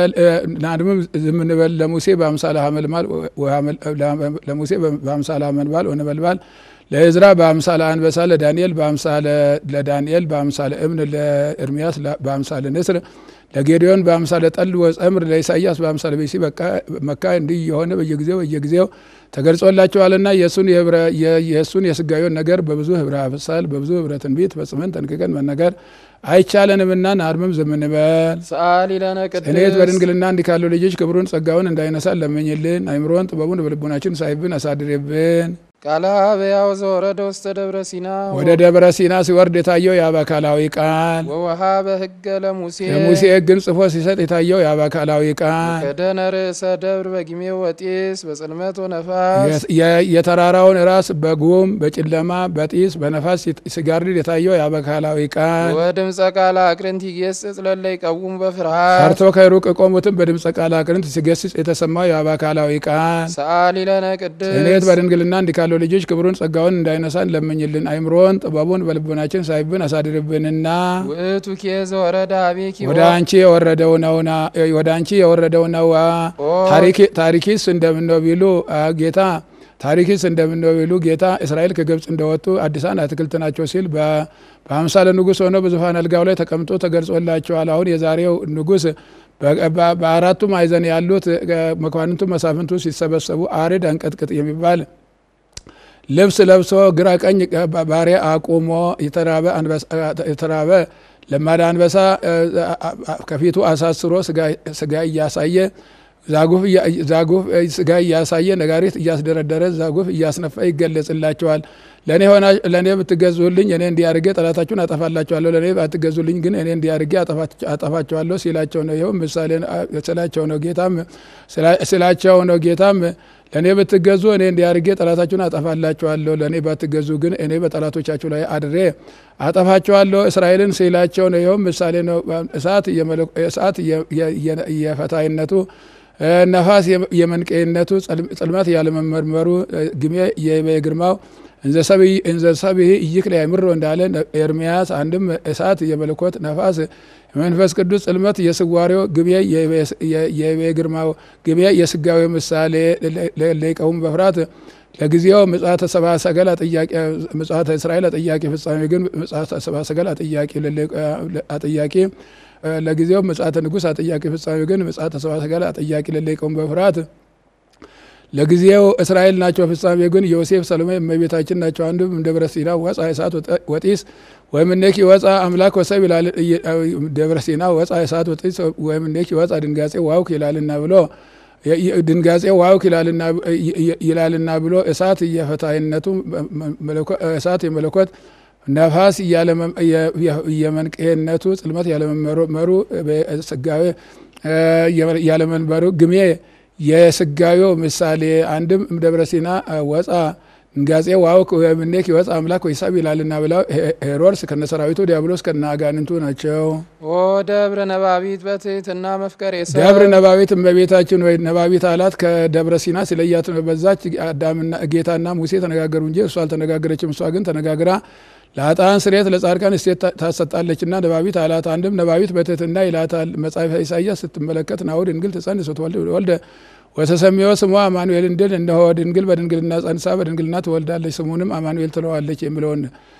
እንበል ለሙሴ በአምሳለ ሐመልማል ለሙሴ በአምሳለ ሐመልማል ወነበልባል ለእዝራ በአምሳለ አንበሳ ለዳንኤል ለዳንኤል በአምሳለ እብን ለኤርሚያስ በአምሳለ ንስር ለጌዲዮን በአምሳለ ጠል ወጸምር ለኢሳያስ በአምሳለ ቤሲ መካ እንዲህ የሆነ በየጊዜው በየጊዜው ተገልጾላቸዋልና የእሱን የህብረ- የ- የእሱን የስጋዊውን ነገር በብዙ ህብረ አምሳል በብዙ ህብረ ትንቢት ፈጽመን ጠንቅቀን መነገር አይቻለንምና ናርምም ዝም እንበል። ሰአሊ ለነ እኔት ቅድስት በድንግልና እንዲህ ካሉ ልጆች ክብሩን ጸጋውን እንዳይነሳን ለመኝልን። አይምሮን ጥበቡን በልቡናችን ሳይብን አሳድርብን። ቃለ አበያው ዘወረደ ውስተ ደብረ ሲና ወደ ደብረ ሲና ሲወርድ የታየው የአባካላዊ ቃል ወወሃበ ህገ ለሙሴ ለሙሴ ሕግን ጽፎ ሲሰጥ የታየው የአባካላዊ ቃል ከደነ ርዕሰ ደብር በጊሜ ወጢስ በጽልመት ወነፋስ የ- የተራራውን ራስ በጉም በጨለማ በጢስ በነፋስ ሲጋርድ የታየው የአባካላዊ ቃል ወድምፀ ቃለ አቅርንት ይጌስጽ ለለ ይቀውም በፍርሃት ፈርቶ ከሩቅ የቆሙትን በድምፀ ቃል አቅርንት ሲገስጽ የተሰማው የአባካላዊ ቃል ሰአሊ ለነ እኔት ቅድስት በድንግልና እንዲህ ካለው ልጆች ክብሩን ጸጋውን እንዳይነሳን ለምኝልን። አይምሮን ጥበቡን በልቦናችን ሳይብን አሳድርብንና ውእቱ ኬ ዘወረደ አቤኪ ወደ አንቺ የወረደው ነውና ወደ አንቺ የወረደው ነዋ። ኦ ታሪክ- ታሪኪስ እንደምነው ቢሉ አ፣ ጌታ ታሪኪስ እንደምነው ቢሉ ጌታ እስራኤል ከግብፅ እንደወጡ አዲሳን አትክልት ናቸው ሲል በ- በአምሳለ ንጉሥ ሆኖ በዙፋን አልጋው ላይ ተቀምጦ ተገልጾላቸዋል። አሁን የዛሬው ንጉሥ በ- በ- በአራቱ ማዕዘን ያሉት እ፣ መኳንንቱ መሳፍንቱ ሲሰበሰቡ አርድ አንቀጥቅጥ የሚባል ልብስ ለብሶ ግራ ቀኝ ባ- ባሪያ አቁሞ የተራበ አንበሳ- የተራበ ለማዳ አንበሳ እ፣ አ- አ- ከፊቱ አሳስሮ ስጋ- ስጋ እያሳየ ዛጉፍ እያ- ዛጉፍ እ፣ ስጋ እያሳየ ነጋሪት እያስደረደረ ዛጉፍ እያስነፋ ይገለጽላቸዋል። ለእኔ ሆና ለእኔ ብትገዙልኝ እኔ እንዲያርጌ ጠላታችሁን አጠፋላቸዋለሁ፣ ለእኔ ባትገዙልኝ ግን እኔ እንዲያርጌ አጠፋቸዋለሁ ሲላቸው ነው። ይኸውም ምሳሌ ስላቸው ነው። ጌታም ስላ- ስላቸው ነው። ጌታም ለእኔ ብትገዙ እኔ እንዲያርጌ ጠላታችሁን አጠፋላችኋለሁ፣ ለእኔ ባትገዙ ግን እኔ በጠላቶቻችሁ ላይ አድሬ አጠፋችኋለሁ እስራኤልን ሲላቸው ነው። ይኸውም ምሳሌ ነው። እሳት የመለ- እሳት የ- የ- የ- የፈታይነቱ እ፣ ነፋስ የ- የመንቀይነቱ ጸል- ጽልመት ያለመመርመሩ እ፣ ግሜ የግርማው እንዘ ሰብእ ኢይክል ያእምሮ እንዳለ ኤርምያስ አንድም እሳት የመለኮት ነፋስ የመንፈስ ቅዱስ ጽልመት የስዋሬው ግሜ የግርማው ግሜ የስጋዊ ምሳሌ ለይቀውም በፍርሃት ለጊዜው ምጽአተ ሰብአ ሰገል አጥያቂ ምጽአተ እስራኤል አጥያቂ ፍጻሜ ግን ምጽአተ ሰብአ ሰገል አጥያቂ አጥያቂ ለጊዜው ምጽአተ ንጉሥ አጥያቂ ፍጻሜ ግን ምጽአተ ሰብአ ሰገል አጥያቂ ለለይቀውም በፍርሃት ለጊዜው እስራኤል ናቸው። ፍጻሜ ግን ዮሴፍ፣ ሰሎሜ፣ እመቤታችን ናቸው። አንዱም ደብረ ሲና ወፃ እሳት ወጢስ ወእምኔኪ ወፃ አምላክ ወሰብ ይላል። ደብረ ሲና ወፃ እሳት ወጢስ ወእምኔኪ ወፃ ድንጋጼ ዋውክ ይላልና ብሎ ድንጋጼ ዋውክ ይላልና ብሎ እሳት የፈታይነቱ እሳት የመለኮት ነፋስ የመንቅሄነቱ ጽልመት ያለመመሩ ስጋዌ ያለመንበሩ ግሜ የስጋዌው ምሳሌ አንድም ደብረ ሲና ወፃ ድንጋጼ ዋውክ ወእምኔኪ ወፃ አምላክ ወይሳብ ይላልና ብለው ሄሮድስ ከነ ሰራዊቱ ዲያብሎስ ከነ አጋንንቱ ናቸው። ኦ ደብረ ነባቢት በትሕትና መፍቀሬ ሰብ ደብረ ነባቢት እመቤታችን ወይ ነባቢት አላት ከደብረ ሲና ሲለያት ነው። በዛች አዳምና ጌታና ሙሴ ተነጋገሩ እንጂ እሷ አልተነጋገረችም። እሷ ግን ተነጋግራ ለአጣን ስሬት ለጻድቃን እሴት ታሰጣለችና ነባቢት አላት። አንድም ነባቢት በትሕትና ይላታል። መጽሐፈ ኢሳይያስ ስትመለከት ናሁ ድንግል ትጸንስ ወልደ ወተሰሚዮ ስሟ አማኑኤል እንድል እነሆ ድንግል በድንግልና ጸንሳ በድንግልና ትወልዳለች ስሙንም አማኑኤል ትለዋለች የሚለውን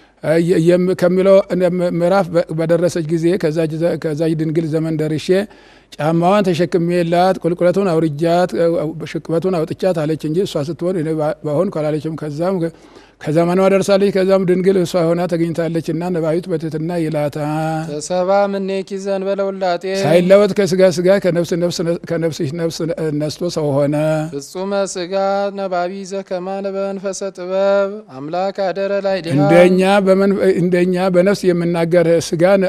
ከሚለው ምዕራፍ በደረሰች ጊዜ ከዛች ድንግል ዘመን ደርሼ ጫማዋን ተሸክሜላት ቁልቁለቱን አውርጃት ሽቅበቱን አውጥቻት አለች እንጂ እሷ ስትሆን በሆን አላለችም። ከዛም ከዘመኗ ደርሳለች። ከዛም ድንግል እሷ ሆና ተገኝታለች እና ነባቢት በትሕትና ይላታል። ተሰባ ምኔኪ ዘእንበለ ውላጤ ሳይለወጥ ከስጋ ስጋ ከነፍስ ነፍስ ነስቶ ሰው ሆነ። ፍጹመ ስጋ ነባቢ ዘከማነ በመንፈሰ ጥበብ አምላክ አደረ ላይ ድሃ እንደኛ እንደኛ በነፍስ የምናገር ስጋን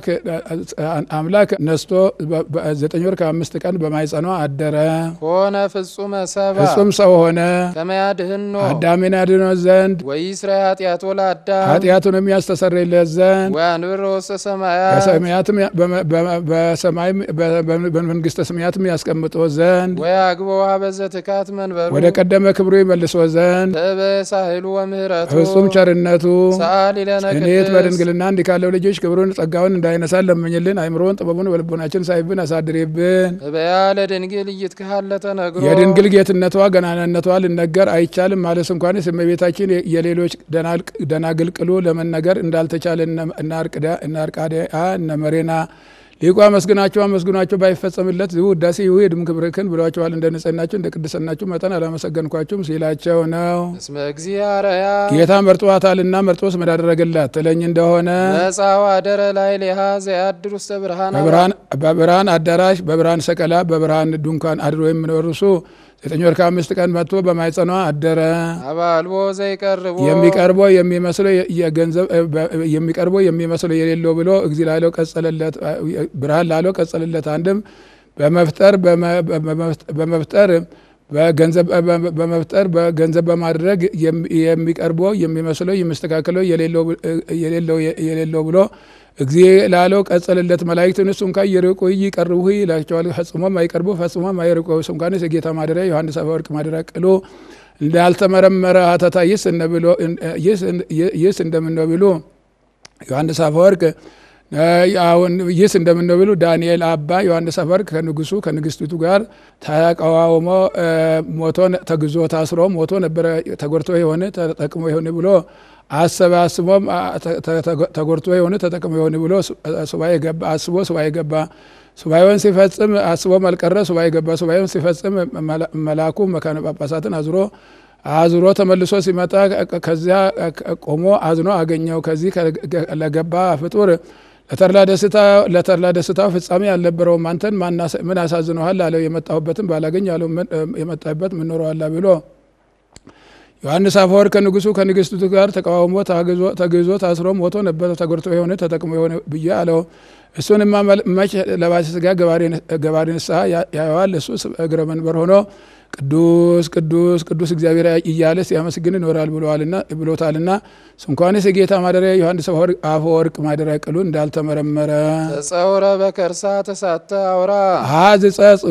አምላክ ነስቶ ዘጠኝ ወር ከአምስት ቀን በማይጸኗ አደረ። ኮነ ፍጹመ ሰባ ፍጹም ሰው ሆነ። ከመያድህኖ አዳምን ያድነው ዘንድ ወይስራ ኃጢአቶ ለአዳም ኃጢአቱን የሚያስተሰርይለት ዘንድ ወያንብር ወሰ ሰማያት ከሰማያትም በሰማይም በመንግስተ ሰማያትም ያስቀምጦ ዘንድ ወያግቦ ሀበዘ ትካት መንበሩ ወደ ቀደመ ክብሩ ይመልሶ ዘንድ ተበ ሳህሉ ወምህረቱ ፍጹም ቸርነቱ ሰአሊ ለነ እኔት ቅድስት በድንግልና እንዲህ ካለው ልጆች ክብሩን ጸጋውን እንዳይነሳን ለምኝልን። አይምሮን ጥበቡን በልቦናችን ሳይብን አሳድሬብን። እበያ ለድንግል እይትክሃለ ተነግሮ የድንግል ጌትነቷ ገናናነቷ ልነገር አይቻልም ማለት እንኳንስ እመቤታችን የሌሎች ደናግል ቅሉ ለመነገር እንዳልተቻለ እነ አርቃድያ እነ መሬና ሊቁ አመስግናቸው አመስግኗቸው ባይፈጸምለት ዝሁ ውዳሴ ይውሄድም ክብርክን ብሏቸዋል። እንደ ንጽህናችሁ እንደ ቅድስናችሁ መጠን አላመሰገንኳችሁም ሲላቸው ነው። እስመ እግዚአርያ ጌታ መርጧታልና መርጦስ ምን አደረገላት ትለኝ እንደሆነ መጻዋ አደረ ላይ ሌሃ ዘያድር ውስተ ብርሃን በብርሃን- በብርሃን አዳራሽ በብርሃን ሰቀላ በብርሃን ድንኳን አድሮ የሚኖር እርሱ ዘጠኝ ወር ከአምስት ቀን መጥቶ በማይጸኗ አደረ። አባልቦ ዘይቀርቦ የሚቀርበው የሚመስለው የገንዘብ የሚቀርበው የሚመስለው የሌለው ብሎ እግዚ ላለው ቀጸለለት ብርሃን ላለው ቀጸለለት። አንድም በመፍጠር በመፍጠር በገንዘብ በመፍጠር በገንዘብ በማድረግ የሚቀርበው የሚመስለው የሚስተካከለው የሌለው የሌለው ብሎ እግዚ ላለው ቀጸልለት። መላእክትን እሱም ካ ይርቁ ይቀርቡ ይላቸዋል። ፈጽሞም አይቀርቡ ፈጽሞም አይርቁ። እሱም ካንስ የጌታ ማደሪያ ዮሐንስ አፈወርቅ ማደሪያ ቅሎ እንዳልተመረመረ ሀተታ ይስ እንደምነው ቢሉ ዮሐንስ አፈወርቅ አሁን ይስ እንደምነው ቢሉ ዳንኤል አባ ዮሐንስ አፈወርቅ ከንጉሱ ከንግስቲቱ ጋር ተቃዋውሞ ሞቶ ተግዞ ታስሮ ሞቶ ነበረ። ተጎድቶ የሆነ ተጠቅሞ የሆነ ብሎ አሰባስቦም ተጎድቶ የሆነ ተጠቅሞ የሆነ ብሎ ሱባኤ ገባ። አስቦ ሱባኤ ገባ። ሱባኤውን ሲፈጽም አስቦም አልቀረ ሱባኤ ገባ። ሱባኤውን ሲፈጽም መላኩ መካነ ጳጳሳትን አዝሮ አዝሮ ተመልሶ ሲመጣ ከዚያ ቆሞ አዝኖ አገኘው። ከዚህ ለገባ ፍጡር ለተድላ ደስታው ፍጻሜ አልነበረውም። አንተን ምን አሳዝነዋል አለው። የመጣሁበትን ባላገኝ አለው። የመጣበት ምን ኖረዋላ ብሎ ዮሐንስ አፈወርቅ ከንጉሱ ከንግስቱ ጋር ተቃውሞ ተግዞ ታስሮ ሞቶ ነበር። ተጎድቶ የሆነ ተጠቅሞ የሆነ ብዬ አለው። እሱንማ መች ለባሰ ስጋ ገባሪ ንስሐ ያየዋል። እሱ እግረ መንበር ሆኖ ቅዱስ ቅዱስ ቅዱስ እግዚአብሔር እያለ ሲያመስግን ይኖራል ብሎታልና እንኳንስ የጌታ ማደሪያ ዮሐንስ አፈወርቅ ማደሪያ ቅሉ እንዳልተመረመረ ተጸውረ በከርሳ ተሳተ አውራ ሀዝ ጸጽ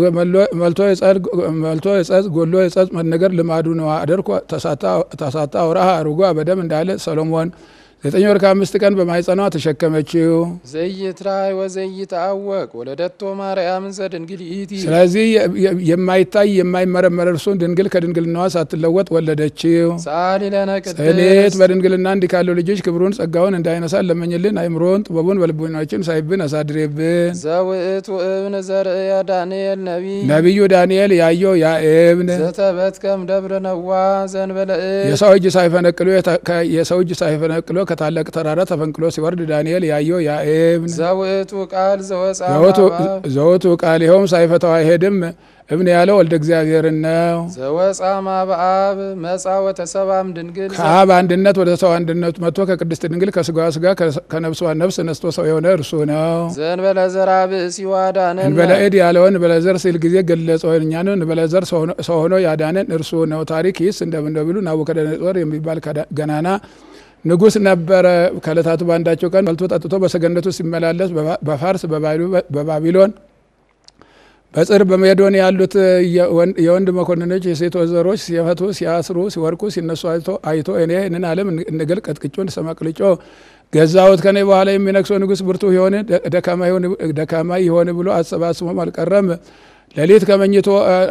መልቶ የጸጽ ጎሎ የጸጽ መነገር ልማዱ ነው። አደርኮ ተሳታ አውራ አርጎ በደም እንዳለ ሰሎሞን ዘጠኝ ወር ከአምስት ቀን በማይጸኗ ተሸከመችው። ዘይትራይ ወዘይትአወቅ ወለደቶ ማርያም ዘድንግል ይእቲ ስለዚህ የማይታይ የማይመረመር እርሱን ድንግል ከድንግልናዋ ሳትለወጥ ወለደችው። ሰአሊ ለነ ጸሌት ቅድስት በድንግልና እንዲህ ካለው ልጆች ክብሩን ጸጋውን እንዳይነሳን ለመኝልን። አይምሮን ጥበቡን በልቦናችን ሳይብን አሳድሬብን። ዘውእቱ እብን ዘርእየ ዳንኤል ነቢይ ነቢዩ ዳንኤል ያየው ያ እብን ዘተበትከም ደብረ ነዋ ዘንበለ እድ የሰው እጅ ሳይፈነቅሎ የሰው እጅ ሳይፈነቅሎ ከታላቅ ተራራ ተፈንቅሎ ሲወርድ ዳንኤል ያየው ያ እብን ዘውእቱ ቃል ዘወፃ ዘወቱ ቃል ይኸውም ሳይፈታው አይሄድም። እብን ያለው ወልደ እግዚአብሔርን ነው። ዘወፃ ማብአብ መጻ ወተሰባም ድንግል ከአብ አንድነት ወደ ሰው አንድነት መጥቶ ከቅድስት ድንግል ከስጋዋ ስጋ ከነፍሷ ነፍስ ነስቶ ሰው የሆነ እርሱ ነው። ዘንበለ ዘራ ብእሲ ዋዳነን እንበለ እድ ያለውን እንበለ ዘር ሲል ጊዜ ገለጸው። እኛን እንበለ ዘር ሰው ሆኖ ያዳነን እርሱ ነው። ታሪክ ይስ እንደምነው ቢሉ ናቡከደነጾር የሚባል ገናና ንጉሥ ነበረ። ከዕለታቱ በአንዳቸው ቀን በልቶ ጠጥቶ በሰገነቱ ሲመላለስ በፋርስ በባቢሎን በጽር በሜዶን ያሉት የወንድ መኮንኖች የሴት ወይዘሮች ሲፈቱ ሲያስሩ ሲወርቁ ሲነሱ አይቶ እኔ ይህንን ዓለም እንግል ቀጥቅጮ እንሰማቅልጮ ገዛሁት ከኔ በኋላ የሚነግሰው ንጉሥ ብርቱ የሆነ ደካማ የሆነ ብሎ አሰባስቦም አልቀረም። ሌሊት ከመኝቶ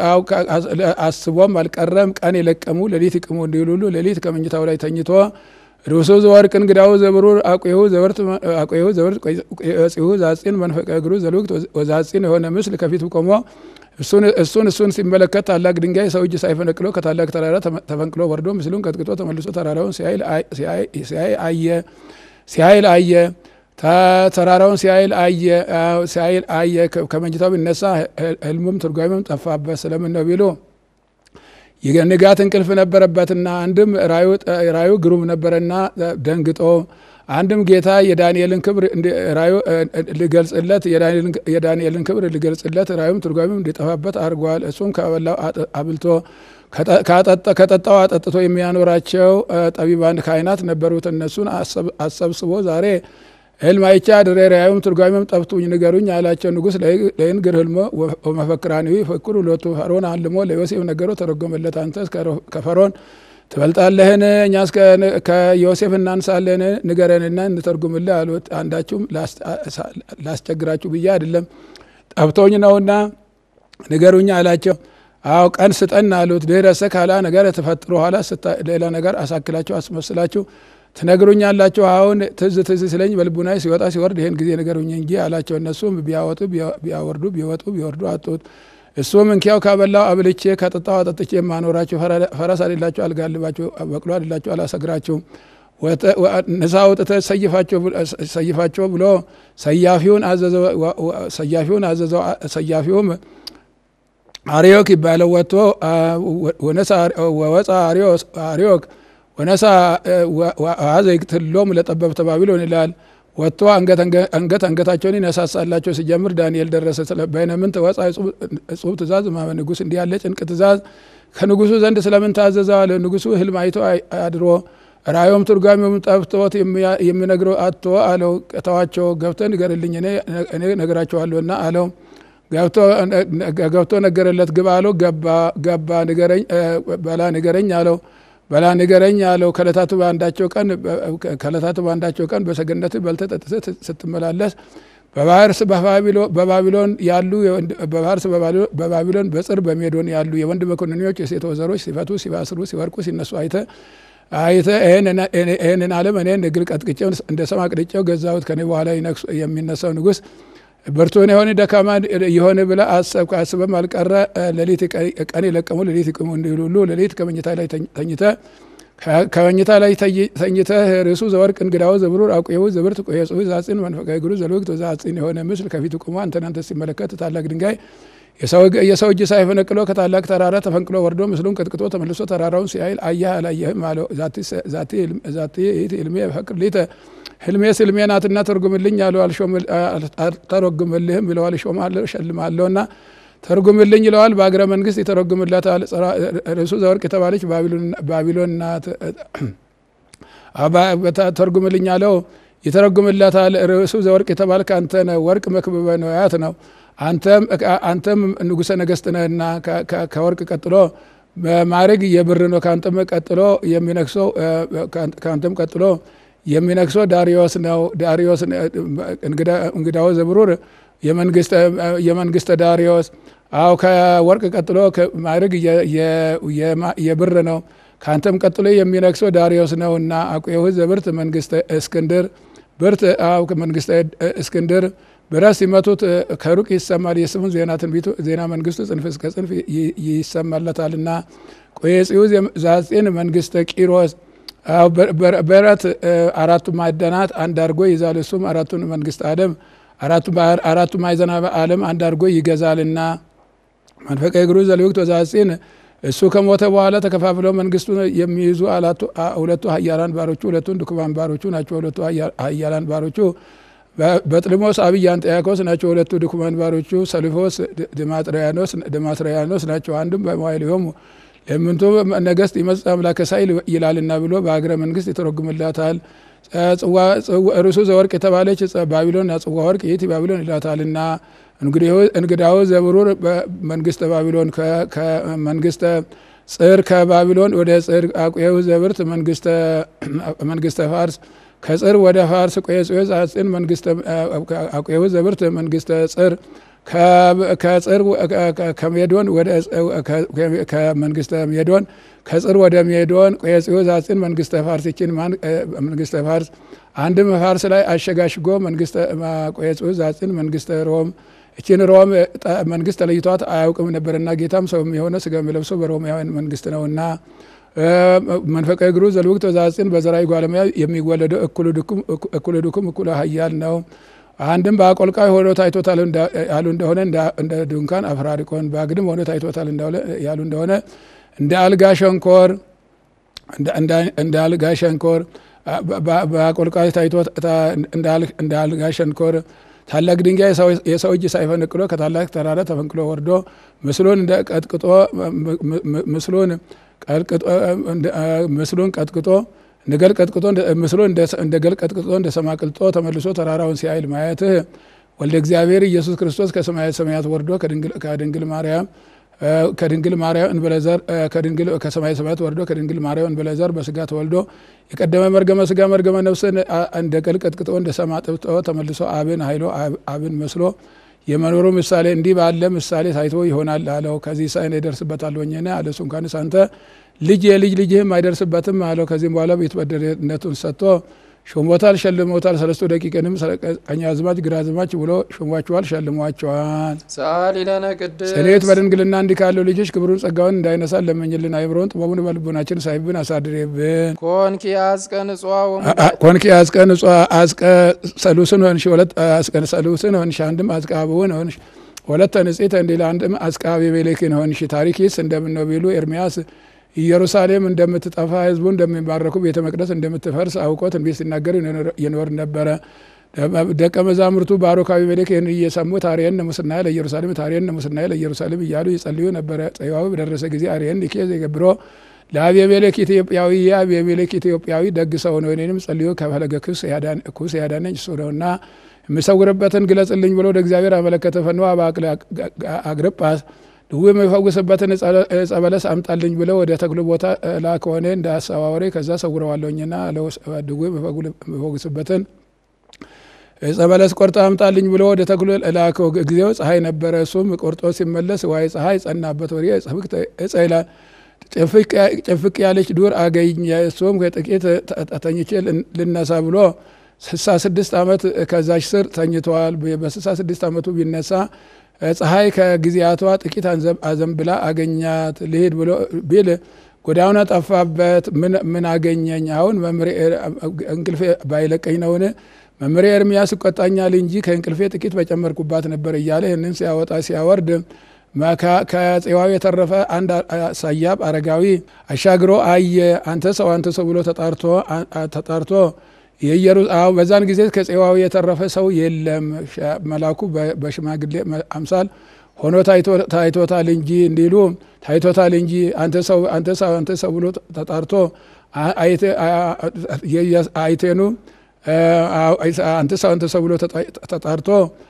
አስቦም አልቀረም። ቀን የለቀሙ ሌሊት ይቅሙ እንዲሉሉ ሌሊት ከመኝታው ላይ ተኝቶ ርሱ ዘወርቅ እንግዳው ዘብሩር አቁሁ ዘበርት አቁሁ ዘበርት ጽሁ ዛጺን መንፈቀ እግሩ ዘልውቅት ወዛጺን የሆነ ምስል ከፊቱ ቆሞ እሱን እሱን ሲመለከት ታላቅ ድንጋይ ሰው እጅ ሳይፈነቅሎ ከታላቅ ተራራ ተፈንቅሎ ወርዶ ምስሉን ቀጥቅጦ ተመልሶ ተራራውን ሲያይ አየ ሲያይል አየ ተራራውን ሲያይል አየ ሲያይል አየ ከመኝታው ቢነሳ ህልሙም ትርጓሜም ጠፋበት። ስለምን ነው ቢሉ የንጋት እንቅልፍ ነበረበትና አንድም ራዩ ግሩም ነበረና ደንግጦ አንድም ጌታ የዳንኤልን ክብር ራዩ ሊገልጽለት የዳንኤልን ክብር ሊገልጽለት ራዩም ትርጓሜም እንዲጠፋበት አድርጓል። እሱም ከበላው አብልቶ ከጠጣው አጠጥቶ የሚያኖራቸው ጠቢባን ካህናት ነበሩት። እነሱን አሰብስቦ ዛሬ ህልም አይቼ አድሬ ራዩም ትርጓሜም ጠፍቱኝ ንገሩኝ አላቸው። ንጉሥ ለይንግር ህልሞ ወመፈክራኒዊ ፈክሩ ሎቱ ፈርዖን አልሞ ለዮሴፍ ነገሮ ተረጎመለት። አንተስ ከፈርዖን ትበልጣለህን? እኛስ ከዮሴፍ እናንሳለን? ንገረንና እንተርጉምልህ አሉት። አንዳችሁም ላስቸግራችሁ ብዬ አይደለም ጠፍቶኝ ነውና ንገሩኝ አላቸው። አዎ ቀን ስጠን አሉት። ድህረሰ ካላ ነገር ተፈጥሮ ኋላ ሌላ ነገር አሳክላችሁ አስመስላችሁ ትነግሩኛላችሁ። አሁን ትዝ ትዝ ስለኝ በልቡናዬ ሲወጣ ሲወርድ ይህን ጊዜ ንገሩኝ እንጂ አላቸው። እነሱም ቢያወጡ ቢያወርዱ ቢወጡ ቢወርዱ አጡት። እሱም እንኪያው ካበላው አብልቼ ከጠጣው አጠጥቼ የማኖራችሁ ፈረስ አሌላችሁ አልጋልባችሁ በቅሎ አሌላችሁ አላሰግራችሁም ንሳ አውጥተህ ሰይፋቸው ብሎ ሰያፊውን አዘዘው። ሰያፊውን አዘዘው። ሰያፊውም አርዮክ ይባለው ወጥቶ ወወፃ አርዮክ ወነሳ አዘይቅትሎም ለጠበብተ ባቢሎን ይላል። ወጥቶ አንገት አንገታቸውን ይነሳሳላቸው ሲጀምር ዳንኤል ደረሰ። በይነምንት ወፃ እጹብ ትእዛዝ ማመ ንጉሥ እንዲህ ያለ ጭንቅ ትእዛዝ ከንጉሱ ዘንድ ስለምን ታዘዘዋል? ንጉሱ ህልም አይቶ አድሮ ራእዮም ትርጓሜውም ጠፍቶት የሚነግረው አቶ አለው። ተዋቸው ገብተህ ንገርልኝ እኔ ነግራቸዋለሁና አለው። ገብቶ ነገረለት። ግባ አለው። ገባ በላ ንገረኝ አለው። በላ ንገረኝ አለው። ከዕለታቱ በአንዳቸው ቀን ከዕለታቱ በአንዳቸው ቀን በሰገነት በልተህ ጠጥተህ ስትመላለስ በባህርስ በባቢሎን ያሉ በባህርስ በባቢሎን በጽር በሜዶን ያሉ የወንድ መኮንኖች የሴት ወዘሮች ሲፈቱ ሲባስሩ ሲወርቁ ሲነሱ አይተ አይተ ይህንን ዓለም እኔ እግል ቀጥቅጬው እንደ ሰም አቅልጬው ገዛሁት። ከኔ በኋላ የሚነሳው ንጉሥ ብርቱን የሆነ ደካማ የሆነ ብለ አሰብክ። አስበም አልቀረ ሌሊት ቀን የለቀሙ ሌሊት ይቅሙ እንዲሉሉ ሌሊት ከመኝታ ላይ ተኝተ ከመኝታ ላይ ተኝተ ርዕሱ ዘወርቅ እንግዳው ዘብሩር አቁየው ዘብርት ቆየ ጽሁ ዛጽን መንፈቀ እግሩ ዘልወቅት ዛጽን የሆነ ምስል ከፊቱ ቁሞ አንተን አንተ ሲመለከት ታላቅ ድንጋይ የሰው እጅ ሳይፈነቅሎ ከታላቅ ተራራ ተፈንቅሎ ወርዶ ምስሉን ቀጥቅጦ ተመልሶ ተራራውን ሲያይል አየህ አላየህም አለው። ዛቲ ህልሜ ፈቅር ሊተ ህልሜስ ህልሜ ናትና ተርጉምልኝ አለው። አልተረጉምልህም ይለዋል። እሾምሃለሁ እሸልምሃለሁ እና ተርጉምልኝ ይለዋል። በአገረ መንግስት ይተረጉምላታል። ርዕሱ ዘወርቅ የተባለች ባቢሎን ናት። ተርጉምልኝ አለው። ይተረጉምላታል። ርዕሱ ዘወርቅ የተባልክ አንተ ነህ። ወርቅ መክብበ ነዋያት ነው። አንተም ንጉሠ ነገሥት ነህና ከወርቅ ቀጥሎ ማዕረግ የብር ነው። ከአንተም ቀጥሎ የሚነግሰው ከአንተም ቀጥሎ የሚነግሰው ዳሪዮስ ነው። ዳሪዮስ እንግዳው ዘብሩር የመንግስተ ዳሪዮስ አው ከወርቅ ቀጥሎ ማዕረግ የብር ነው። ከአንተም ቀጥሎ የሚነግሰው ዳሪዮስ ነው እና አቁየሁ ዘብርት መንግስተ እስክንድር ብርት አው መንግስተ እስክንድር ብረት ሲመቱት ከሩቅ ይሰማል። የስሙን ዜና ትንቢቱ ዜና መንግስቱ ጽንፍ እስከ ጽንፍ ይሰማለታልና ቆየጽዩ ዛጼን መንግስተ ቂሮስ ብረት አራቱ ማዕደናት አንድ አድርጎ ይዛል። እሱም አራቱን መንግስት አለም አራቱ ማዕዘነ ዓለም አንድ አድርጎ ይገዛልና መንፈቀ እግሩ ዘልውቅት ወዛጼን እሱ ከሞተ በኋላ ተከፋፍለው መንግስቱ የሚይዙ ሁለቱ ሀያላን ባሮቹ ሁለቱን ድኩማን ባሮቹ ናቸው። ሁለቱ ሀያላን ባሮቹ በጥልሞስ አብይ አንጥያኮስ ናቸው። ሁለቱ ድኩማን ባሮቹ ሰልፎስ ድማጥሪያኖስ ናቸው። አንዱም በመዋይሊሆሙ ለምንቱ ነገስት ይመጽእ አምላከ ሳይል ይላልና ብሎ በሀገረ መንግስት ይተረጉምላታል። ርሱ ዘወርቅ የተባለች ባቢሎን ጽዋ ወርቅ ይእቲ ባቢሎን ይላታልና እንግዳው ዘብሩር መንግስተ ባቢሎን ከመንግስተ ጽር ከባቢሎን ወደ ጽር አቁየሁ ዘብርት መንግስተ ፋርስ ከጽር ወደ ፋርስ ቆየጽዮ ዛጽን አቁየሁ ዘብርት መንግስተ ጽር ከጽር ከሜዶን ወደ ከመንግስተ ሜዶን ከጽር ወደ ሜዶን ቆየጽዮ ዛጽን መንግስተ ፋርስ ይችን መንግስተ ፋርስ አንድም ፋርስ ላይ አሸጋሽጎ መንግስተ ቆየጽዮ ዛጽን መንግስተ ሮም እችን ሮም መንግስት ተለይቷት አያውቅም ነበርና ጌታም ሰው የሆነ ስጋ የሚለብሰው በሮማውያን መንግስት ነውና መንፈቀ እግሩ ዘልውቅት ወዛጽን በዘራዊ ጓለሙያ የሚወለደው እኩለ ድኩም እኩለ ሀያል ነው። አንድም በአቆልቃይ ሆኖ ታይቶታል ያሉ እንደሆነ እንደ ድንኳን አፍራሪቆን በአግድም ሆኖ ታይቶታል ያሉ እንደሆነ እንደ አልጋ ሸንኮር እንደ አልጋ ሸንኮር በአቆልቃይ ታይቶ እንደ አልጋ ሸንኮር ታላቅ ድንጋይ የሰው እጅ ሳይፈነቅሎ ከታላቅ ተራራ ተፈንቅሎ ወርዶ ምስሉን እንደ ቀጥቅጦ ምስሉን ምስሉን ቀጥቅጦ እንደገል ቀጥቅጦ ምስሉን እንደ ገል ቀጥቅጦ እንደ ሰማ ቅልጦ ተመልሶ ተራራውን ሲያይል ማየትህ ወልደ እግዚአብሔር ኢየሱስ ክርስቶስ ከሰማያት ሰማያት ወርዶ ከድንግል ማርያም ከድንግል ማርያም እንበለዘር ከሰማይ ሰማያት ወርዶ ከድንግል ማርያም እንበለዘር በስጋ ተወልዶ የቀደመ መርገመ ስጋ መርገመ ነፍስን እንደ ገል ቀጥቅጦ እንደ ሰማ ጥብጦ ተመልሶ አብን ኃይሎ አብን መስሎ የመኖሩ ምሳሌ እንዲህ ባለ ምሳሌ ታይቶ ይሆናል አለው። ከዚህ ሳይን ይደርስበታለሁኝና አለ። እሱ እንኳንስ አንተ ልጅ የልጅ ልጅህም አይደርስበትም አለው። ከዚህም በኋላ ቤተበደርነቱን ሰጥቶ ሾሞታል፣ ሸልሞታል። ሰለስቱ ደቂቅንም ቀኛዝማች ግራዝማች ብሎ ሾሟቸዋል፣ ሸልሟቸዋል። ሰአሊ ለነ ቅድስት ጽኔት በድንግልና እንዲህ ካለው ልጆች ክብሩን ጸጋውን እንዳይነሳን ለመኝልን። አይምሮን ጥበቡን በልቦናችን ሳይብን አሳድሬብን። ኮንኪ አዝቀ ንጹሐ ወሙ- ኮንኪ አዝቀ ንጹ አዝቀ ሰሉስን ሆንሽ ሁለት አዝቀ ሰሉስን ሆንሽ አንድም አዝቀ አብውን ሆንሽ ሁለተ ንጽሕተ እንዲል አንድም አዝቀ አቤሜሌክን ሆንሽ። ታሪክስ እንደምን ነው ቢሉ ኤርሚያስ ኢየሩሳሌም እንደምትጠፋ ሕዝቡ እንደሚባረኩ ቤተ መቅደስ እንደምትፈርስ አውቆ ትንቢት ሲናገር ይኖር ነበረ። ደቀ መዛሙርቱ ባሮክ አቤሜሌክ ይህን እየሰሙ ታሪየን ሙስናየ ለኢየሩሳሌም ታሪየን ሙስናየ ለኢየሩሳሌም እያሉ ይጸልዩ ነበረ። ጽዋው በደረሰ ጊዜ አርየን ሊኬዝ የገብሮ ለአቤሜሌክ ኢትዮጵያዊ የአቤሜሌክ ኢትዮጵያዊ ደግ ሰው ነው፣ እኔንም ጸልዮ ከፈለገ ኩስ ያዳነኝ እሱ ነውና የምሰውርበትን ግለጽልኝ ብሎ ወደ እግዚአብሔር አመለከተ። ፈንዋ አግርጳስ ድዌ የሚፈውስበትን ዕፀ በለስ አምጣልኝ ብለው ወደ ተክሉ ቦታ ላክ ሆነ እንደ አሰዋወሬ ከዛ ሰውረዋለሁኝና ድዌ የሚፈውስበትን ዕፀ በለስ ቆርጦ አምጣልኝ ብሎ ወደ ተክሉ ላከው። ጊዜው ፀሐይ ነበረ። እሱም ቆርጦ ሲመለስ ዋይ ፀሐይ ጸናበት። ወዲያ ዕፀ ይላል ጭፍቅ ያለች ዱር አገኘ። እሱም ከጥቂት ተኝቼ ልነሳ ብሎ ስልሳ ስድስት ዓመት ከዛች ስር ተኝተዋል። በስልሳ ስድስት ዓመቱ ቢነሳ ፀሐይ ከጊዜያቷ ጥቂት አዘንብላ አገኛት። ልሄድ ብሎ ቢል ጎዳውና ጠፋበት። ምን አገኘኝ? አሁን መምሬ እንቅልፌ ባይለቀኝ ነውን? መምሬ ኤርምያስ ይቆጣኛል እንጂ ከእንቅልፌ ጥቂት በጨመርኩባት ነበር እያለ ይህንን ሲያወጣ ሲያወርድ ከጽዋው የተረፈ አንድ ሰያብ አረጋዊ አሻግሮ አየ። አንተ ሰው አንተ ሰው ብሎ ተጣርቶ በዛን ጊዜ ከጽዋው የተረፈ ሰው የለም። መላኩ በሽማግሌ አምሳል ሆኖ ታይቶታል እንጂ እንዲሉ ታይቶታል እንጂ አንተ ሰው አንተ ሰው አንተ ሰው ብሎ ተጣርቶ አይቴኑ አንተ ሰው አንተ ሰው ብሎ ተጣርቶ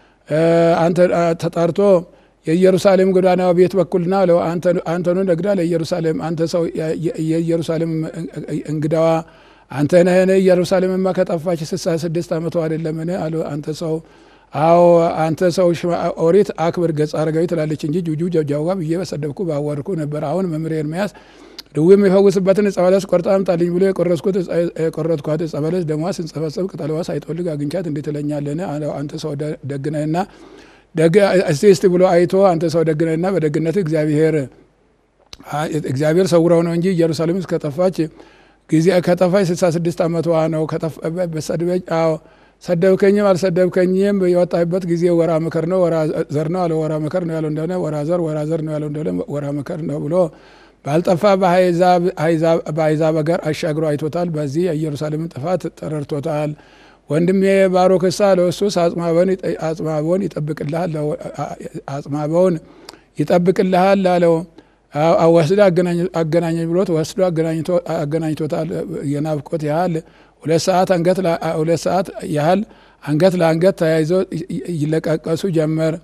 ተጣርቶ የኢየሩሳሌም ጎዳና ቤት በኩልና አንተኑ ነግዳ ለኢየሩሳሌም አንተ ሰው የኢየሩሳሌም እንግዳዋ አንተ ነህን? ኢየሩሳሌምማ ከጠፋች ስልሳ ስድስት ዓመቱ አይደለምን? አሉ። አንተ ሰው አዎ አንተ ሰው ኦሪት አክብር ገጸ አረጋዊ ትላለች እንጂ ጁጁ ጀብጃዋ ብዬ በሰደብኩ ባወርኩ ነበር። አሁን መምህር ኤርምያስ ድዌ የሚፈውስበትን ዕፀ በለስ ቆርጣ አምጣልኝ ብሎ የቆረጥኩት የቆረጥኳት ዕፀ በለስ ደሟ ስንጸበጸብ ቅጠልዋ ሳይጠወልግ አግኝቻት እንዴት ትለኛለህን? አንተ ሰው ደግነህና እስቲ እስቲ ብሎ አይቶ አንተ ሰው ደግነህና በደግነት እግዚአብሔር እግዚአብሔር ሰውረው ነው እንጂ ኢየሩሳሌም እስከጠፋች ጊዜ ከጠፋች ስልሳ ስድስት ዓመቷ ነው። በሰድበኝ ሰደብከኝም አልሰደብከኝም የወጣበት ጊዜ ወራ መከር ነው ወራ ዘር ነው አለ። ወራ መከር ነው ያለው እንደሆነ ወራ ዘር ወራ ዘር ነው ያለው እንደሆነ ወራ መከር ነው ብሎ ባልጠፋ በአሕዛብ አገር አሻግሮ አይቶታል። በዚህ የኢየሩሳሌምን ጥፋት ተረድቶታል። ወንድሜ ባሮክሳ ለወሱስ አጽማቦን ይጠብቅልሃል አጽማቦን ይጠብቅልሃል አለው። ወስዶ አገናኘኝ ብሎት ወስዶ አገናኝቶታል። የናፍቆት ያህል ሁለት ሰዓት አንገት ሁለት ሰዓት ያህል አንገት ለአንገት ተያይዘው ይለቃቀሱ ጀመር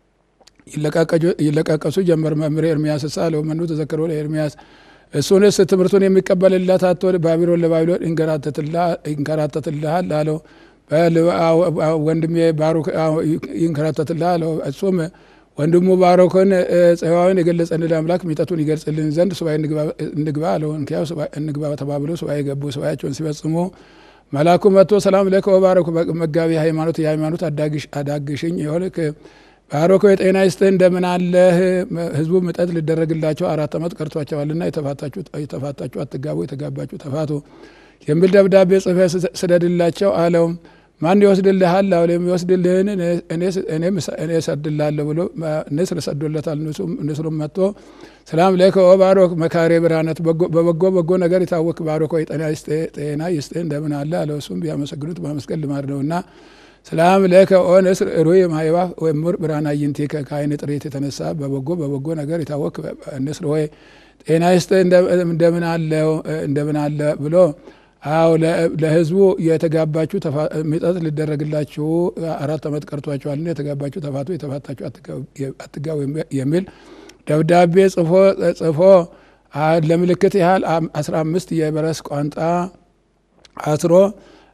ይለቃቀሱ ጀመር። መምህር ኤርሚያስ ሳ ለመኑ ተዘክሮ ለኤርሚያስ እሱንስ ትምህርቱን የሚቀበልለት አቶ ባቢሎን ለባቢሎን ይንከራተትልሃል አለው። ወንድሜ ባሩክ ይንከራተትልሃል አለው። እሱም ወንድሙ ባሮክን ጽዋውን የገለጸልን አምላክ ሚጠቱን ይገልጽልን ዘንድ ሱባኤ እንግባ አለው። እንኪያው እንግባ ተባብሎ ሱባኤ ገቡ። ሱባኤያቸውን ሲፈጽሙ መልአኩ መጥቶ ሰላም ለከ ወባረኩ መጋቢ ሃይማኖት የሃይማኖት አዳግሽኝ የሆንክ ባሮኮ የጤና ይስጥህ እንደምን አለህ? ህዝቡ ምጠት ሊደረግላቸው አራት ዓመት ቀርቷቸዋልና የተፋታችሁ አትጋቡ፣ የተጋባችሁ ተፋቱ የሚል ደብዳቤ ጽፈህ ስደድላቸው አለው። ማን ይወስድልሃል? አሁ የሚወስድልህን እኔ እሰድላለሁ ብሎ ንስር ሰዶለታል። ንስሩም መጥቶ ሰላም ለከ ወባሮክ መካሬ ብርሃነት በበጎ በጎ ነገር የታወክ ባሮክ ወይ ጤና ይስጥህ እንደምን አለ አለው። እሱም ቢያመሰግኑት ማመስገን ልማድ ነውና ሰላም ለከ ኦ ንስር ሩይ ማይባ ወምር ብርሃን አዕይንቲከ ከዓይን ጥሬት የተነሳ በበጎ በበጎ ነገር የታወክ ንስር ሆይ ጤና ይስጥህ እንደምን አለ ብሎ አዎ ለህዝቡ የተጋባችሁ ሚጠት ሊደረግላችሁ አራት ዓመት ቀርቷችኋልና የተጋባችሁ ተፋቱ፣ የተፋታችሁ አትጋቡ የሚል ደብዳቤ ጽፎ ለምልክት ያህል አስራ አምስት የበረስ ቋንጣ አስሮ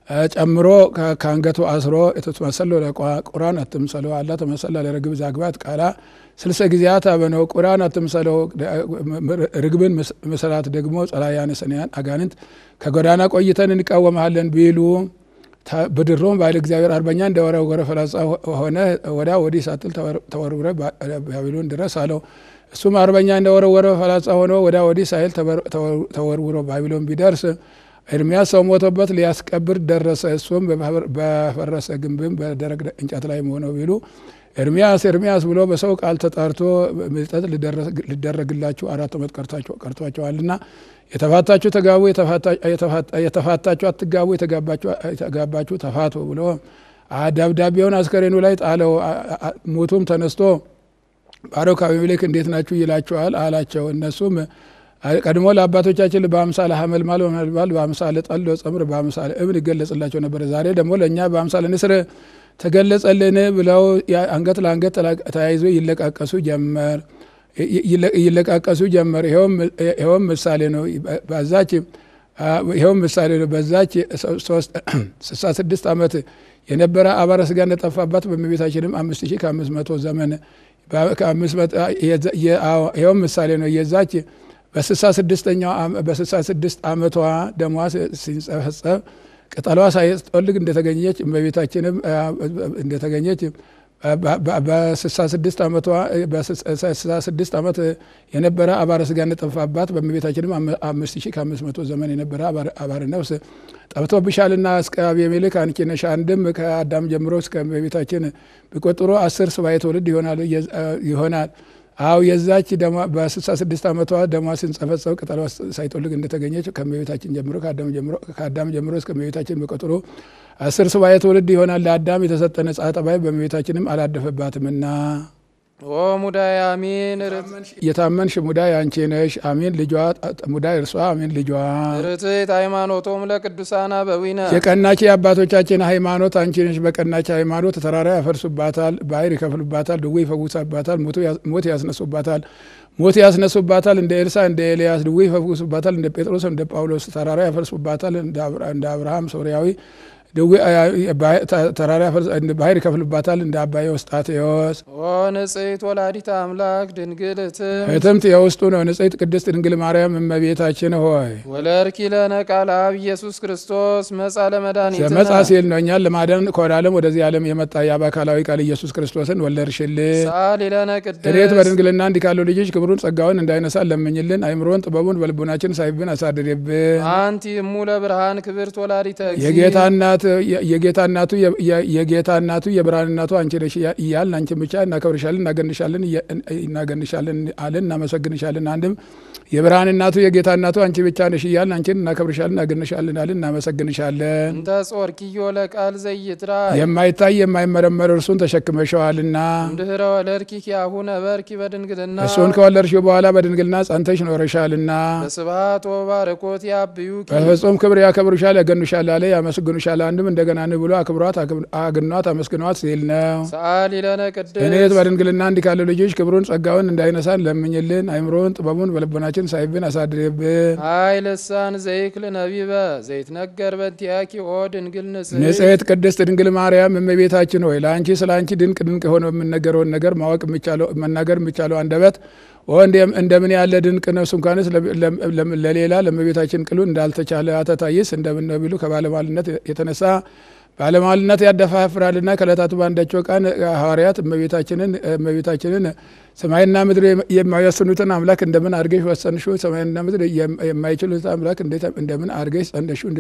ጨምሮ ከአንገቱ አስሮ የተመሰሎ ቁራን አትምሰለው አላ ተመሰላ ለርግብ ዛግባት ቃላ ስልሰ ጊዜያት አበነው ቁራን አትምሰለው ርግብን መሰላት ደግሞ ጸላያነ ሰንያን አጋንንት ከጎዳና ቆይተን እንቃወመሃለን ቢሉ ብድሮም ባይል እግዚአብሔር አርበኛ እንደወረወረ ፈላጻ ሆነ ወዳ ወዲህ ሳትል ተወርውረ ባቢሎን ድረስ አለው። እሱም አርበኛ እንደወረወረ ፈላጻ ሆኖ ወዳ ወዲህ ሳይል ተወርውሮ ባቢሎን ቢደርስ ኤርሚያስ ሰው ሞቶበት ሊያስቀብር ደረሰ። እሱም በፈረሰ ግንብም በደረቅ እንጨት ላይ መሆነው ቢሉ ኤርሚያስ ኤርሚያስ ብሎ በሰው ቃል ተጣርቶ ምልጠት ሊደረግላችሁ አራት ዓመት ቀርቷቸዋልና የተፋታችሁ ተጋቡ፣ የተፋታችሁ አትጋቡ፣ የተጋባችሁ ተፋቱ ብሎ ደብዳቤውን አስከሬኑ ላይ ጣለው። ሙቱም ተነስቶ ባሮክ አቢሜሌክ እንዴት ናችሁ ይላችኋል አላቸው። እነሱም ቀድሞ ለአባቶቻችን በአምሳለ ሐመልማል በመልማል በአምሳለ ጠል ጸምር በአምሳለ እብን ይገለጽላቸው ነበረ። ዛሬ ደግሞ ለእኛ በአምሳለ ንስር ተገለጸልን ብለው አንገት ለአንገት ተያይዞ ይለቃቀሱ ጀመር ይለቃቀሱ ጀመር። ይኸውም ምሳሌ ነው። በዛች ይኸውም ምሳሌ ነው። በዛች ስልሳ ስድስት ዓመት የነበረ አባረ ስጋ እንደጠፋባት በእመቤታችንም አምስት ሺህ ከአምስት መቶ ዘመን ይኸውም ምሳሌ ነው። የዛች በስልሳ ስድስተኛው በስልሳ ስድስት ዓመቷ ደሟ ሲንጸፈጸፍ ቅጠሏ ሳይጠወልግ እንደተገኘች እመቤታችንም እንደተገኘች በስልሳ ስድስት ዓመቷ በስልሳ ስድስት ዓመት የነበረ አባረ ስጋ እንደጠፋባት በእመቤታችንም አምስት ሺህ ከአምስት መቶ ዘመን የነበረ አባረ ነፍስ ጠፍቶብሻልና እስከ አቤሜሌክ አንቺ ነሽ። አንድም ከአዳም ጀምሮ እስከ እመቤታችን ቢቆጥሮ አስር ሱባዔ ትውልድ ይሆናል። አው የዛች በስልሳ ስድስት ዓመቷ ደሟ ሲንጸፈጸፍ ቅጠሏ ሳይጠወልግ እንደተገኘች ከእመቤታችን ጀምሮ ከአዳም ጀምሮ እስከ እመቤታችን በቁጥሩ አስር ሱባዔ ትውልድ ይሆናል። ለአዳም የተሰጠ ነጻ ጠባይ በእመቤታችንም አላደፈባትምና ኦ ሙዳይ አሚን የታመንሽ ሙዳይ አንቺ ነሽ። አሚን ልጇ ሙዳይ እርሷ አሚን ልጇ ርትዕት ሃይማኖቶም ለቅዱሳን አበዊነ የቀናች የአባቶቻችን ሃይማኖት አንቺ ነሽ። በቀናች ሃይማኖት ተራራ ያፈርሱባታል፣ ባህር ይከፍሉባታል፣ ድዌ ይፈውሳባታል፣ ሞት ያስነሱባታል ሞት ያስነሱባታል። እንደ ኤልሳ እንደ ኤልያስ ድዌ ይፈውሱባታል። እንደ ጴጥሮስ እንደ ጳውሎስ ተራራ ያፈርሱባታል። እንደ አብርሃም ሶርያዊ ተራራ ባህር ይከፍሉባታል። እንደ አባ ዮስጣቴዎስ ኦ ንጽሕት ወላዲተ አምላክ ድንግል እትም እትምት የውስጡ ነው። ንጽሕት ቅድስት ድንግል ማርያም እመቤታችን ሆይ ወለርኪ ለነ ቃለ አብ ኢየሱስ ክርስቶስ መጻ ለመድኃኒትነ መጻ ሲል ነው እኛን ለማዳን ከወደ ዓለም ወደዚህ ዓለም የመጣ የአብ አካላዊ ቃል ኢየሱስ ክርስቶስን ወለድሽልን። ሳሊ ለነ እኔት ቅድስት በድንግልና እንዲህ ካለው ልጅሽ ክብሩን ጸጋውን እንዳይነሳን ለምኝልን። አይምሮን ጥበቡን በልቡናችን ሳይብን አሳድርብን። አንቲ እሙ ለብርሃን ክብርት ወላዲተ እግዚእ የጌታ እናት የጌታ እናቱ የጌታ እናቱ የብርሃን እናቱ አንቺ ነሽ እያልን አንቺን ብቻ እናከብርሻለን፣ እናገንሻለን እናገንሻለን አለን እናመሰግንሻለን። አንድም የብርሃን እናቱ የጌታ እናቱ አንቺ ብቻ ነሽ እያልን አንቺን እናከብርሻለን፣ እናገንሻለን አለን እናመሰግንሻለን። እንተ ጾርኪዮ ለቃል ዘይትራ የማይታይ የማይመረመር እርሱን ተሸክመሸዋልና እምድኅረ ወለድኪ ኪያሁነ በርኪ በድንግልና እሱን ከወለድሽው በኋላ በድንግልና ጸንተሽ ኖረሻልና በስብሐት ወባርኮት ያብዩኪ በፍጹም ክብር ያከብሩሻል፣ ያገኑሻል አለ ያመሰግኑሻል። አንድም እንደገና ን ብሎ አክብሯት አግኗት አመስግኗት ሲል ነው። ሰአሊ ለነ ቅድስት እኔት በድንግልና እንዲህ ካለው ልጆች ክብሩን ጸጋውን እንዳይነሳን ለምኝልን። አይምሮውን ጥበቡን በልቦናችን ሳይብን አሳድርብን። አይ ልሳን ዘይክል ነቢበ ዘይትነገር በንቲያኪ ኦ ድንግል ንጽሕት ንጽሕት ቅድስት ድንግል ማርያም እመቤታችን ሆይ ለአንቺ ስለ አንቺ ድንቅ ድንቅ የሆነው የምነገረውን ነገር ማወቅ የሚቻለው መናገር የሚቻለው አንደበት ኦ እንደምን ያለ ድንቅ ነፍስ እንኳንስ ለሌላ ለእመቤታችን ቅሉ እንዳልተቻለ አተታይስ እንደምን ነው ቢሉ ከባለሟልነት የተነሳ ባለሟልነት ያደፋፍራልና ከዕለታቱ በአንዳቸው ቀን ሐዋርያት እመቤታችንን እመቤታችንን ሰማይና ምድር የማይወስኑትን አምላክ እንደምን አድርገሽ ወሰንሽው? ሰማይና ምድር የማይችሉትን አምላክ እንደምን አድርገሽ ጸንደሽው?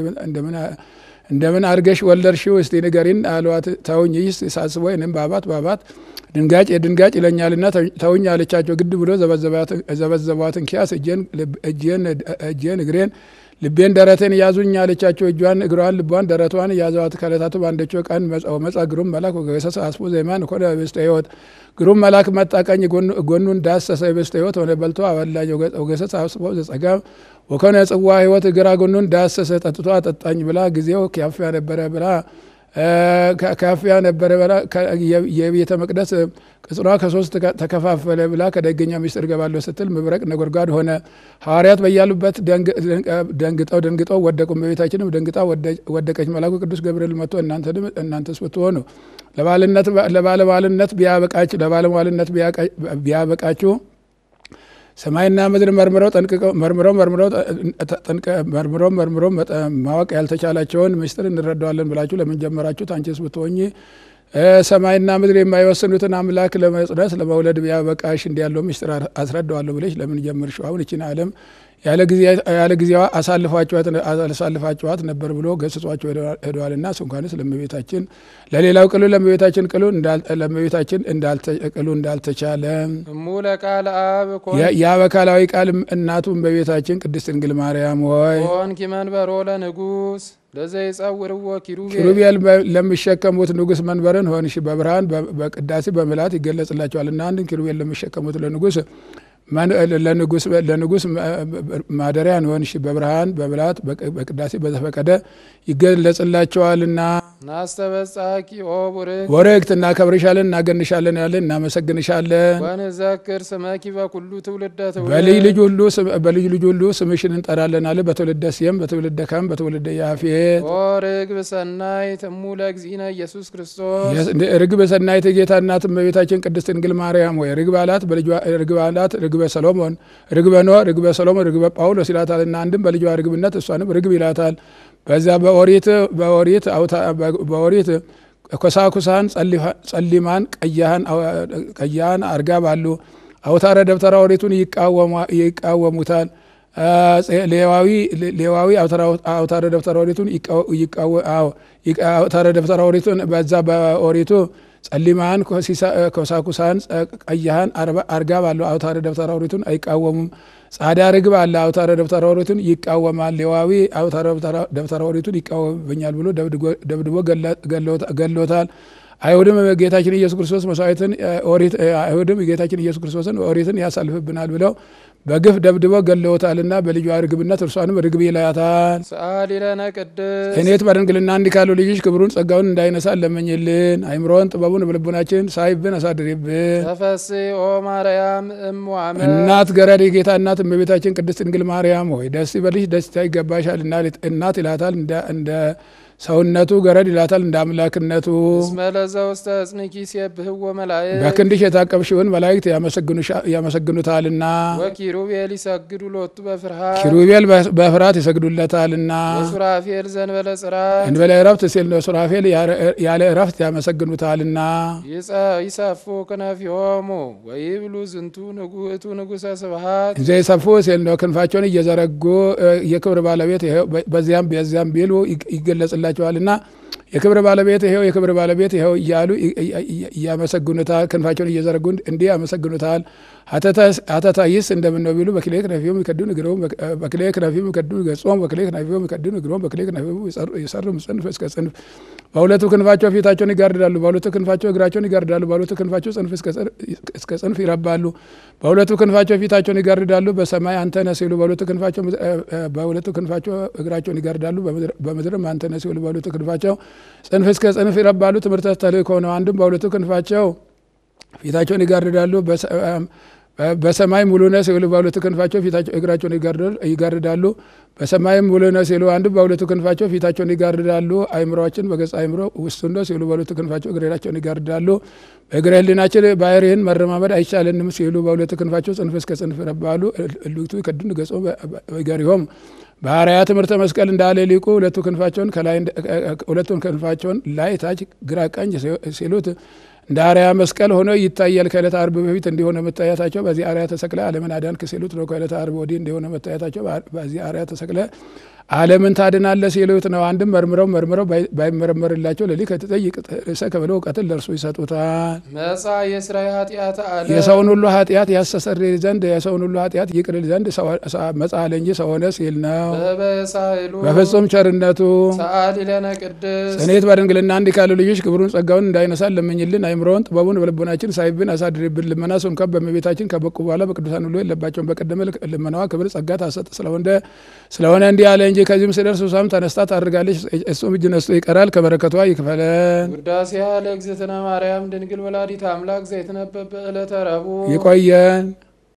እንደምን አድርገሽ ወለድሽው? እስቲ ንገሪን አሏት። ተውኝ ይስ ሳስቦ ይንም ባባት ባባት ድንጋጭ የድንጋጭ ይለኛልና ተውኝ አለቻቸው። ግድ ብሎ ዘበዘቧትን ኪያስ እጄን እግሬን ልቤን ደረቴን ያዙኝ አለቻቸው። እጇን እግሯን ልቧን ደረቷን ያዘዋት። ከዕለታቱ በአንደቸው ቀን መጻ ግሩም መልአክ ወገሰሰ አስቦ ዘይማን ኮነ ህብስተ ሕይወት ግሩም መልአክ መጣ፣ ቀኝ ጎኑን ዳሰሰ፣ ህብስተ ሕይወት ሆነ፣ በልቶ አበላኝ። ወገሰሰ አስቦ ዘጸጋም ወኮነ ጽዋ ሕይወት ግራ ጎኑን ዳሰሰ፣ ጠጥቶ አጠጣኝ ብላ ጊዜው ያፍያ ነበረ ብላ ካፊያ ነበረ በላ የቤተ መቅደስ ቅጽሯ ከሶስት ተከፋፈለ ብላ ከደገኛው ሚስጥር ገባለሁ ስትል መብረቅ ነጎድጓድ ሆነ። ሐዋርያት በያሉበት ደንግጠው ደንግጠው ወደቁ። እመቤታችንም ደንግጣ ወደቀች። መልአኩ ቅዱስ ገብርኤል መጥቶ እናንተስ ብትሆኑ ለባለሟልነት ለባለሟልነት ቢያበቃችሁ ሰማይና ምድር መርምረው ጠንቅቀው መርምረው መርምረው መርምረው መርምረው ማወቅ ያልተቻላቸውን ምስጢር እንረዳዋለን ብላችሁ ለምን ጀመራችሁት? አንቺስ ብትሆኚ ሰማይና ምድር የማይወስኑትን አምላክ ለመጽነስ ለመውለድ ቢያበቃሽ እንዲ ያለው ምስጢር አስረዳዋለሁ ብለሽ ለምን ጀመርሽው? አሁን ይችን ዓለም ያለ ጊዜዋ አሳልፋችኋት ነበር ብሎ ገስጿቸው ሄደዋልና እንኳንስ ለእመቤታችን ለሌላው ቅሉ ለእመቤታችን ቅሉ ለእመቤታችን ቅሉ እንዳልተቻለ እሙ ለቃለ አብ ያ በካላዊ ቃል እናቱ እመቤታችን ቅድስት ድንግል ማርያም ሆይ ኮንኪ መንበሮ ለንጉስ ለዘይጸውርዎ ኪሩቤል ኪሩቤል ለሚሸከሙት ንጉሥ መንበርን ሆንሽ በብርሃን በቅዳሴ በምልአት ይገለጽላቸዋል እና አንድን ኪሩቤል ለሚሸከሙት ለንጉሥ ለንጉሥ ማደሪያን ሆንሽ በብርሃን በምልአት በቅዳሴ በተፈቀደ ይገለጽላቸዋልና ናስተበጻኪ ኦ ቡርክ ወረክት እናከብርሻለን እናገንሻለን ያለን እናመሰግንሻለን። ወንዘክር ስመኪ በኩሉ ትውልደ በልጅ ልጅ ሁሉ በልጅ ልጅ ሁሉ ስምሽን እንጠራለን አለ። በትውልደ ሴም በትውልደ ካም በትውልደ ያፌት ኦ ርግብ ሰናይት እሙ ለእግዚእነ ኢየሱስ ክርስቶስ ርግብ ሰናይት የጌታ እናት እመቤታችን ቅድስት ድንግል ማርያም ወይ ርግብ አላት ርግብ አላት ርግበ ሰሎሞን ርግበ ኖህ ርግበ ሰሎሞን ርግበ ጳውሎስ ይላታል እና አንድም በልጇ ርግብነት እሷንም ርግብ ይላታል። በዛ በኦሪት በኦሪት በኦሪት ኮሳኩሳን ጸሊማን ቀያህን አርጋ ባሉ አውታረ ደብተራ ኦሪቱን ይቃወሙታል። ሌዋዊ ሌዋዊ አውታረ ደብተራ ኦሪቱን አውታረ ደብተራ ኦሪቱን በዛ በኦሪቱ ጸሊማን ኮሳኩሳን ቀያህን አርጋ ባሉ አውታረ ደብተራ ኦሪቱን አይቃወሙም። ጻዳ ርግብ አለ አውታረ ደብተራ ኦሪቱን ይቃወማል። ሌዋዊ አውታረ ደብተራ ኦሪቱን ይቃወመኛል ብሎ ደብድቦ ገሎታል። አይሁድም ጌታችን ኢየሱስ ክርስቶስ መስዋዕትን አይሁድም ጌታችን ኢየሱስ ክርስቶስን ኦሪትን ያሳልፍብናል ብለው በግፍ ደብድበው ገለውታልና በልጇ ርግብነት እርሷንም ርግብ ይላታል። ሰአሊ ለነ ቅድስት እኔት በድንግልና እንዲህ ካሉ ልጅሽ ክብሩን ጸጋውን እንዳይነሳ ለመኝልን። አይምሮን ጥበቡን በልቡናችን ሳይብን አሳድሪብን። ተፈሥሒ ኦ ማርያም እም ወአመ እናት ገረድ የጌታ እናት እመቤታችን ቅድስት ድንግል ማርያም ሆይ ደስ ይበልሽ፣ ደስታ ይገባሻል። እናት ይላታል እንደ ሰውነቱ ገረድ ይላታል እንደ አምላክነቱ። እስመ ለዘውስተ እጽንኪ ሲብህዎ መላእክት በክንድሽ የታቀብሽውን መላእክት ያመሰግኑታልና ወኪሩቤል ይሰግዱ ሎቱ በፍርሃት ኪሩቤል በፍርሃት ይሰግዱለታልና ወሱራፌል ዘንበለ ጽራይ እንበለ እረፍት ሲል ነው። ሱራፌል ያለ እረፍት ያመሰግኑታልና ይሰፉ ክነፊሆሙ ወይብሉ ዝንቱ ንጉእቱ ንጉሰ ስብሃት እንዘ ይሰፉ ሲል ነው። ክንፋቸውን እየዘረጉ የክብር ባለቤት በዚያም በዚያም ቢሉ ይገለጽላቸዋልና የክብር ባለቤት ይኸው የክብር ባለቤት ይኸው እያሉ እያመሰግኑታል። ክንፋቸውን እየዘረጉ እንዲህ ያመሰግኑታል። ሀተታ ይስ እንደምን ነው ቢሉ በክሌ ክነፊሆሙ ይከድኑ እግሮሙ በክሌ ክነፊሆሙ ይከድኑ ገጾሙ በክሌ ክነፊሆሙ ይከድኑ እግሮሙ በክሌ ክነፊሆሙ ይሰርሙ ጽንፍ እስከ ጽንፍ። በሁለቱ ክንፋቸው ፊታቸውን ይጋርዳሉ፣ በሁለቱ ክንፋቸው እግራቸውን ይጋርዳሉ፣ በሁለቱ ክንፋቸው ጽንፍ እስከ ጽንፍ ይረባሉ። በሁለቱ ክንፋቸው ፊታቸውን ይጋርዳሉ፣ በሰማይ አንተነ ሲሉ በሁለቱ ክንፋቸው በሁለቱ ክንፋቸው እግራቸውን ይጋርዳሉ፣ በምድርም አንተነ ሲሉ በሁለቱ ክንፋቸው ጽንፍ እስከ ጽንፍ ይረባሉ። ትምህርተ ተልእኮ ነው። አንድም በሁለቱ ክንፋቸው ፊታቸውን ይጋርዳሉ በሰማይ ሙሉ ነህ ሲሉ በሁለቱ ክንፋቸው ፊታቸው እግራቸውን ይጋርዳሉ። በሰማይም ሙሉ ነህ ሲሉ አንድም በሁለቱ ክንፋቸው ፊታቸውን ይጋርዳሉ። አይምሮችን በገጽ አይምሮ ውስጡ ነው ሲሉ በሁለቱ ክንፋቸው እግራቸውን ይጋርዳሉ። በእግረ ሕሊናችን ባህርይህን መረማመድ አይቻለንም ሲሉ በሁለቱ ክንፋቸው ጽንፍ እስከ ጽንፍ ይረባሉ። እልክቱ ይከዱን ገጾ በገሪሆም ባህርያ ትምህርተ መስቀል እንዳለ ሊቁ ሁለቱ ክንፋቸውን ከላይ ሁለቱን ክንፋቸውን ላይ ታች ግራ ቀኝ ሲሉት እንደ አርያ መስቀል ሆኖ ይታያል። ከዕለተ ዓርብ በፊት እንዲሆነ መታየታቸው በዚህ አርያ ተሰቅለ ዓለምን አዳንክ ሲሉት ነው። ከዕለተ ዓርብ ወዲህ እንዲሆነ መታየታቸው በዚህ አርያ ተሰቅለ ዓለምን ታድናለህ ሲሉት ነው። አንድም መርምረው መርምረው ባይመረመርላቸው ለሊ ከተጠይቅ ርእሰ ከብለው እውቀትን ለእርሱ ይሰጡታል። መጻ የስራይ ኃጢአት አለ የሰውን ሁሉ ኃጢአት ያስተሰርይ ዘንድ የሰውን ሁሉ ኃጢአት ይቅርል ዘንድ መጻ አለ እንጂ ሰው ሆነ ሲል ነው። በበሳይሉ በፍጹም ቸርነቱ ሰአሊ ለነ ቅድስት ጽኔት በድንግልና እንዲህ ካሉ ልጆች ክብሩን ጸጋውን እንዳይነሳን ለምኝልን። አይምሮውን ጥበቡን በልቦናችን ሳይብን አሳድርብን። ልመና ስንኳን በእመቤታችን ከበቁ በኋላ በቅዱሳን ሁሉ የለባቸውን። በቀደመ ልመናዋ ክብር ጸጋ ታሰጥ ስለሆነ ስለሆነ እንዲህ አለ እንጂ እንጂ ከዚህም ስደርስ እሷም ተነስታ ታድርጋለች፣ እሱም እጅ ነስቶ ይቀራል። ከበረከቷ ይክፈለን። ውዳሴያ ለእግዝእትነ ማርያም ድንግል ወላዲተ አምላክ ዘይትነበብ በዕለተ ረቡዕ ይቆየን።